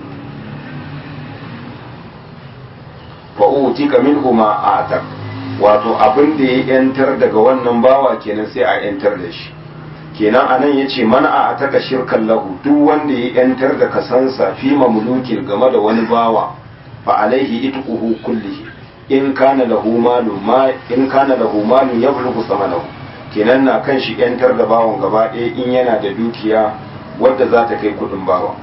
fa utika minhu ma atak wato abin da ya yantar daga wannan bawa kenan sai a yantar da shi kenan anan yace man a ataka shirkan lahu duk wanda ya yantar da kasansa fi mamlukin game da wani bawa fa alaihi itquhu kullihi in kana lahu malu ma in kana lahu malu yablughu samanahu kenan na kan shi yantar da bawon gaba ɗaya in yana da dukiya wadda za ta kai kudin bawa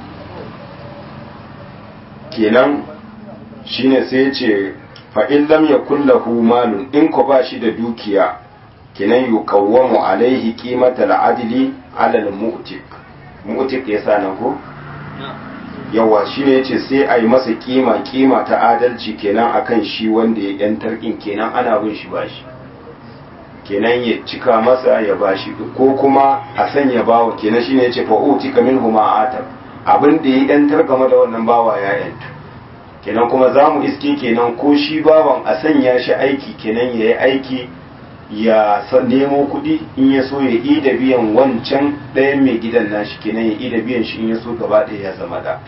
kenan shine sai ya ce fa in lam yakul lahu malun in ko ba shi da dukiya kenan yukawwamu alaihi qimata al-adli ala al-mu'tik mu'tik yasa nan ko yawa shi ne yace sai a yi masa kima kima ta adalci kenan akan shi wanda ya yantar in kenan ana bin shi bashi kenan ya cika masa ya bashi ko kuma a sanya bawa kenan shine yace fa utika minhu ma atab abin da ya yantar game da wannan bawa ya yantu kenan kuma za mu iske kenan ko shi bawan a sanya shi aiki kenan ya yi aiki ya nemo kuɗi in ya so ya yi da biyan wancan ɗayan mai gidan nashi kenan ya yi da biyan shi in ya so gaba ɗaya ya zama da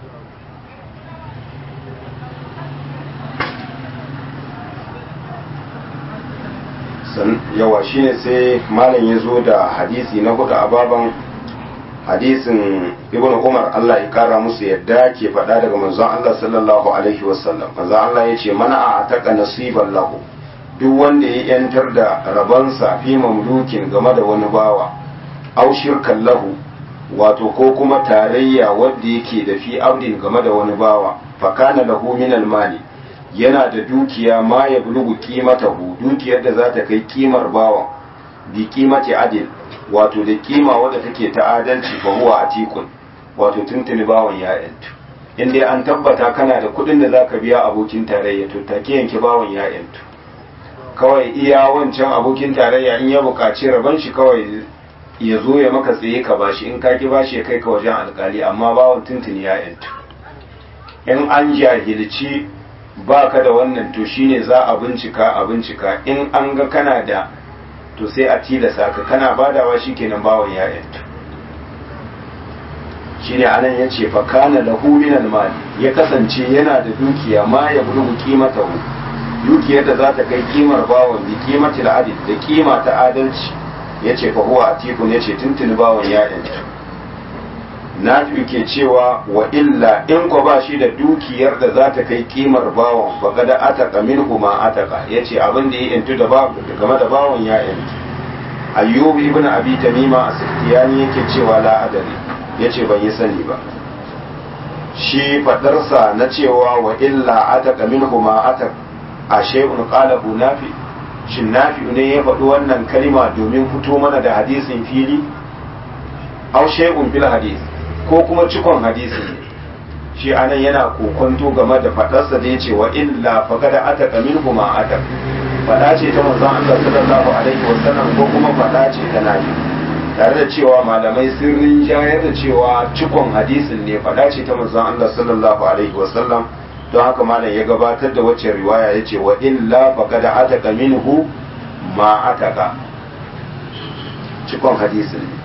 yawa shine sai malam ya zo da hadisi na hudu a baban hadisin ibn umar Allah ya kara musu yadda ke faɗa daga manzon Allah sallallahu alaihi wasallam manzon Allah ya ce mana a ataka nasiban lahu duk wanda ya yantar da rabansa fi mamlukin game da wani bawa au shirkan lahu wato ko kuma tarayya wadda yake da fi abdin game da wani bawa fakana lahu min almali yana da dukiya ma ya bulugu qimatahu dukiyar da za ta kai kimar bawan bi qimati adil wato da kima wadda take ta adalci fa huwa atikun wato tuntuni bawan ya yantu in dai an tabbata kana da kuɗin da zaka biya abokin tarayya to take yanke bawan ya yantu kawai iya wancan abokin tarayya in ya buƙaci rabon shi kawai ya zo ya maka tsaye ka bashi in ka ki bashi ya kai ka wajen alkali amma bawan tuntuni ya yantu in an jahilci ba ka da wannan to shine za a bincika a bincika in an ga kana da to sai a tilasa ka kana badawa shikenan bawan ya yantu shine anan ya ce fa kana lahu min mali ya kasance yana da dukiya ma ya bulugu qimatahu dukiyar da za ta kai kimar bawan bi qimatil adil da kima ta adalci yace fa huwa atikun yace tuntuni bawan ya yantu na ke cewa wa illa in ko ba shi da dukiyar da za ta kai kimar bawan ba kada ataka minhu ma ataka yace abin da ya yantu da bawan game da bawan ya yantu ayyub ibn abi tamima as-sikhtiyani yake cewa la adari yace ban yi sani ba shi fadarsa na cewa wa illa ataka minhu ma ataka a shay'un qalahu nafi shin nafi ne ya faɗi wannan kalima domin fito mana da hadisin fili aw shay'un fil hadis ko kuma cikon hadisi ne shi anan yana kokonto game da fadarsa da yace wa illa faqad ataka minhu ma ataka fada ce ta manzon Allah sallallahu alaihi wasallam ko kuma fada ce ta nafi tare da cewa malamai sun rinjayar da cewa cikon hadisin ne fada ce ta manzon Allah sallallahu alaihi wasallam don haka malam ya gabatar da wacce riwaya yace wa illa faqad ataka minhu ma ataka cikon hadisin ne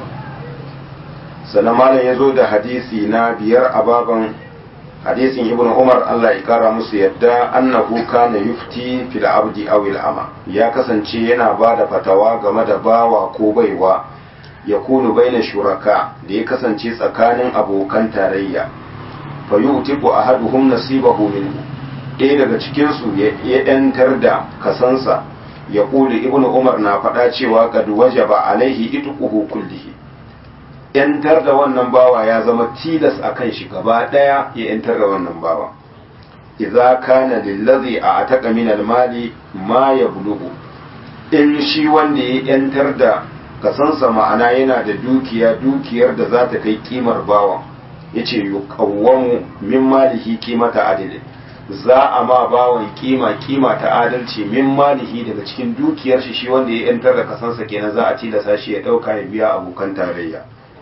sannan malam ya zo da hadisi na biyar a baban hadisin ibn umar allah ya kara musu yadda annahu kana yufti fil abdi aw ama ya kasance yana ba da fatawa game da bawa ko baiwa ya kunu baina shuraka da ya kasance tsakanin abokan tarayya fa yutiqu ahaduhum nasibahu minhu ɗaya daga cikin su ya yantar da kasansa ya kuli ibn umar na faɗa cewa kad wajaba alaihi itquhu kullihi yantar da wannan bawa ya zama tilas a kan shi gaba ɗaya ya yantar da wannan bawa idza kana lillazi a ataka min almali ma ya bulugu in shi wanda ya yantar da kasansa ma'ana yana da dukiya dukiyar da za ta kai kimar bawa yace yuqawwamu min malihi qimata adilin za a ma bawan kima kima ta adalci min malihi daga cikin dukiyar shi shi wanda ya yantar da kasansa kenan za a tilasa shi ya dauka ya biya abokan tarayya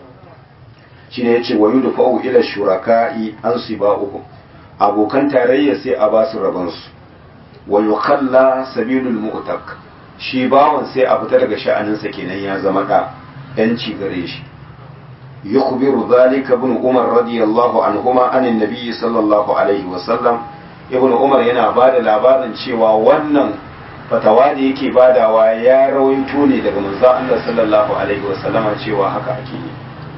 shine yace wa yudfa'u ila shuraka'i an siba'uhum abokan tarayya sai a ba su raban su wa yukhalla sabilul mu'tak shi bawan sai a fita daga sha'aninsa kenan ya zama da yanci gare shi yukhbiru dhalika ibn umar radiyallahu anhuma anin nabiy sallallahu alaihi wa sallam ibn umar yana bada labarin cewa wannan fatawa da yake badawa ya rawaito ne daga manzon Allah sallallahu alaihi wa sallama cewa haka ake yi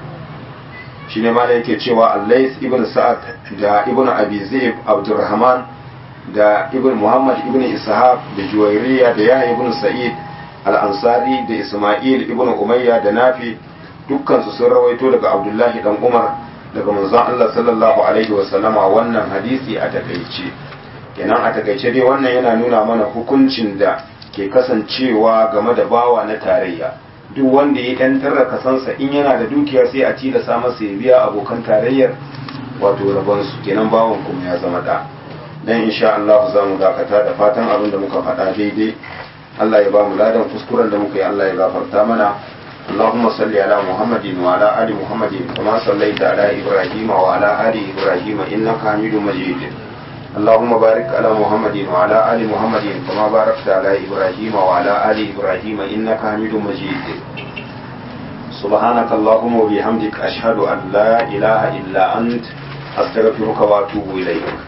shi ne mana yake cewa allais ibn sa'ad da ibn abi zaib abdurrahman da ibn muhammad ibn ishaq da juwairiya da yahya ibn sa'id al-ansari da isma'il ibn umayya da nafi dukkan su sun rawaito daga abdullahi dan umar daga manzon Allah sallallahu alaihi wa sallama wannan hadisi a takaice kenan a takaice dai wannan yana nuna mana hukuncin da ke kasancewa game da bawa na tarayya duk wanda ya yantar da kasansa in yana da dukiya sai a tilasa masa ya biya abokan tarayyar wato rabonsu kenan bawan kuma ya zama da dan insha Allah za mu dakata da fatan abin da muka faɗa daidai Allah ya ba mu ladan kuskuren da muka yi Allah ya gafarta mana اللهم صل على محمد وعلى آل محمد كما صليت على إبراهيم وعلى آل إبراهيم إنك حميد مجيد اللهم بارك على محمد وعلى آل محمد كما باركت على إبراهيم وعلى آل إبراهيم إنك حميد مجيد سبحانك اللهم وبحمدك أشهد أن لا إله إلا أنت أستغفرك وأتوب إليك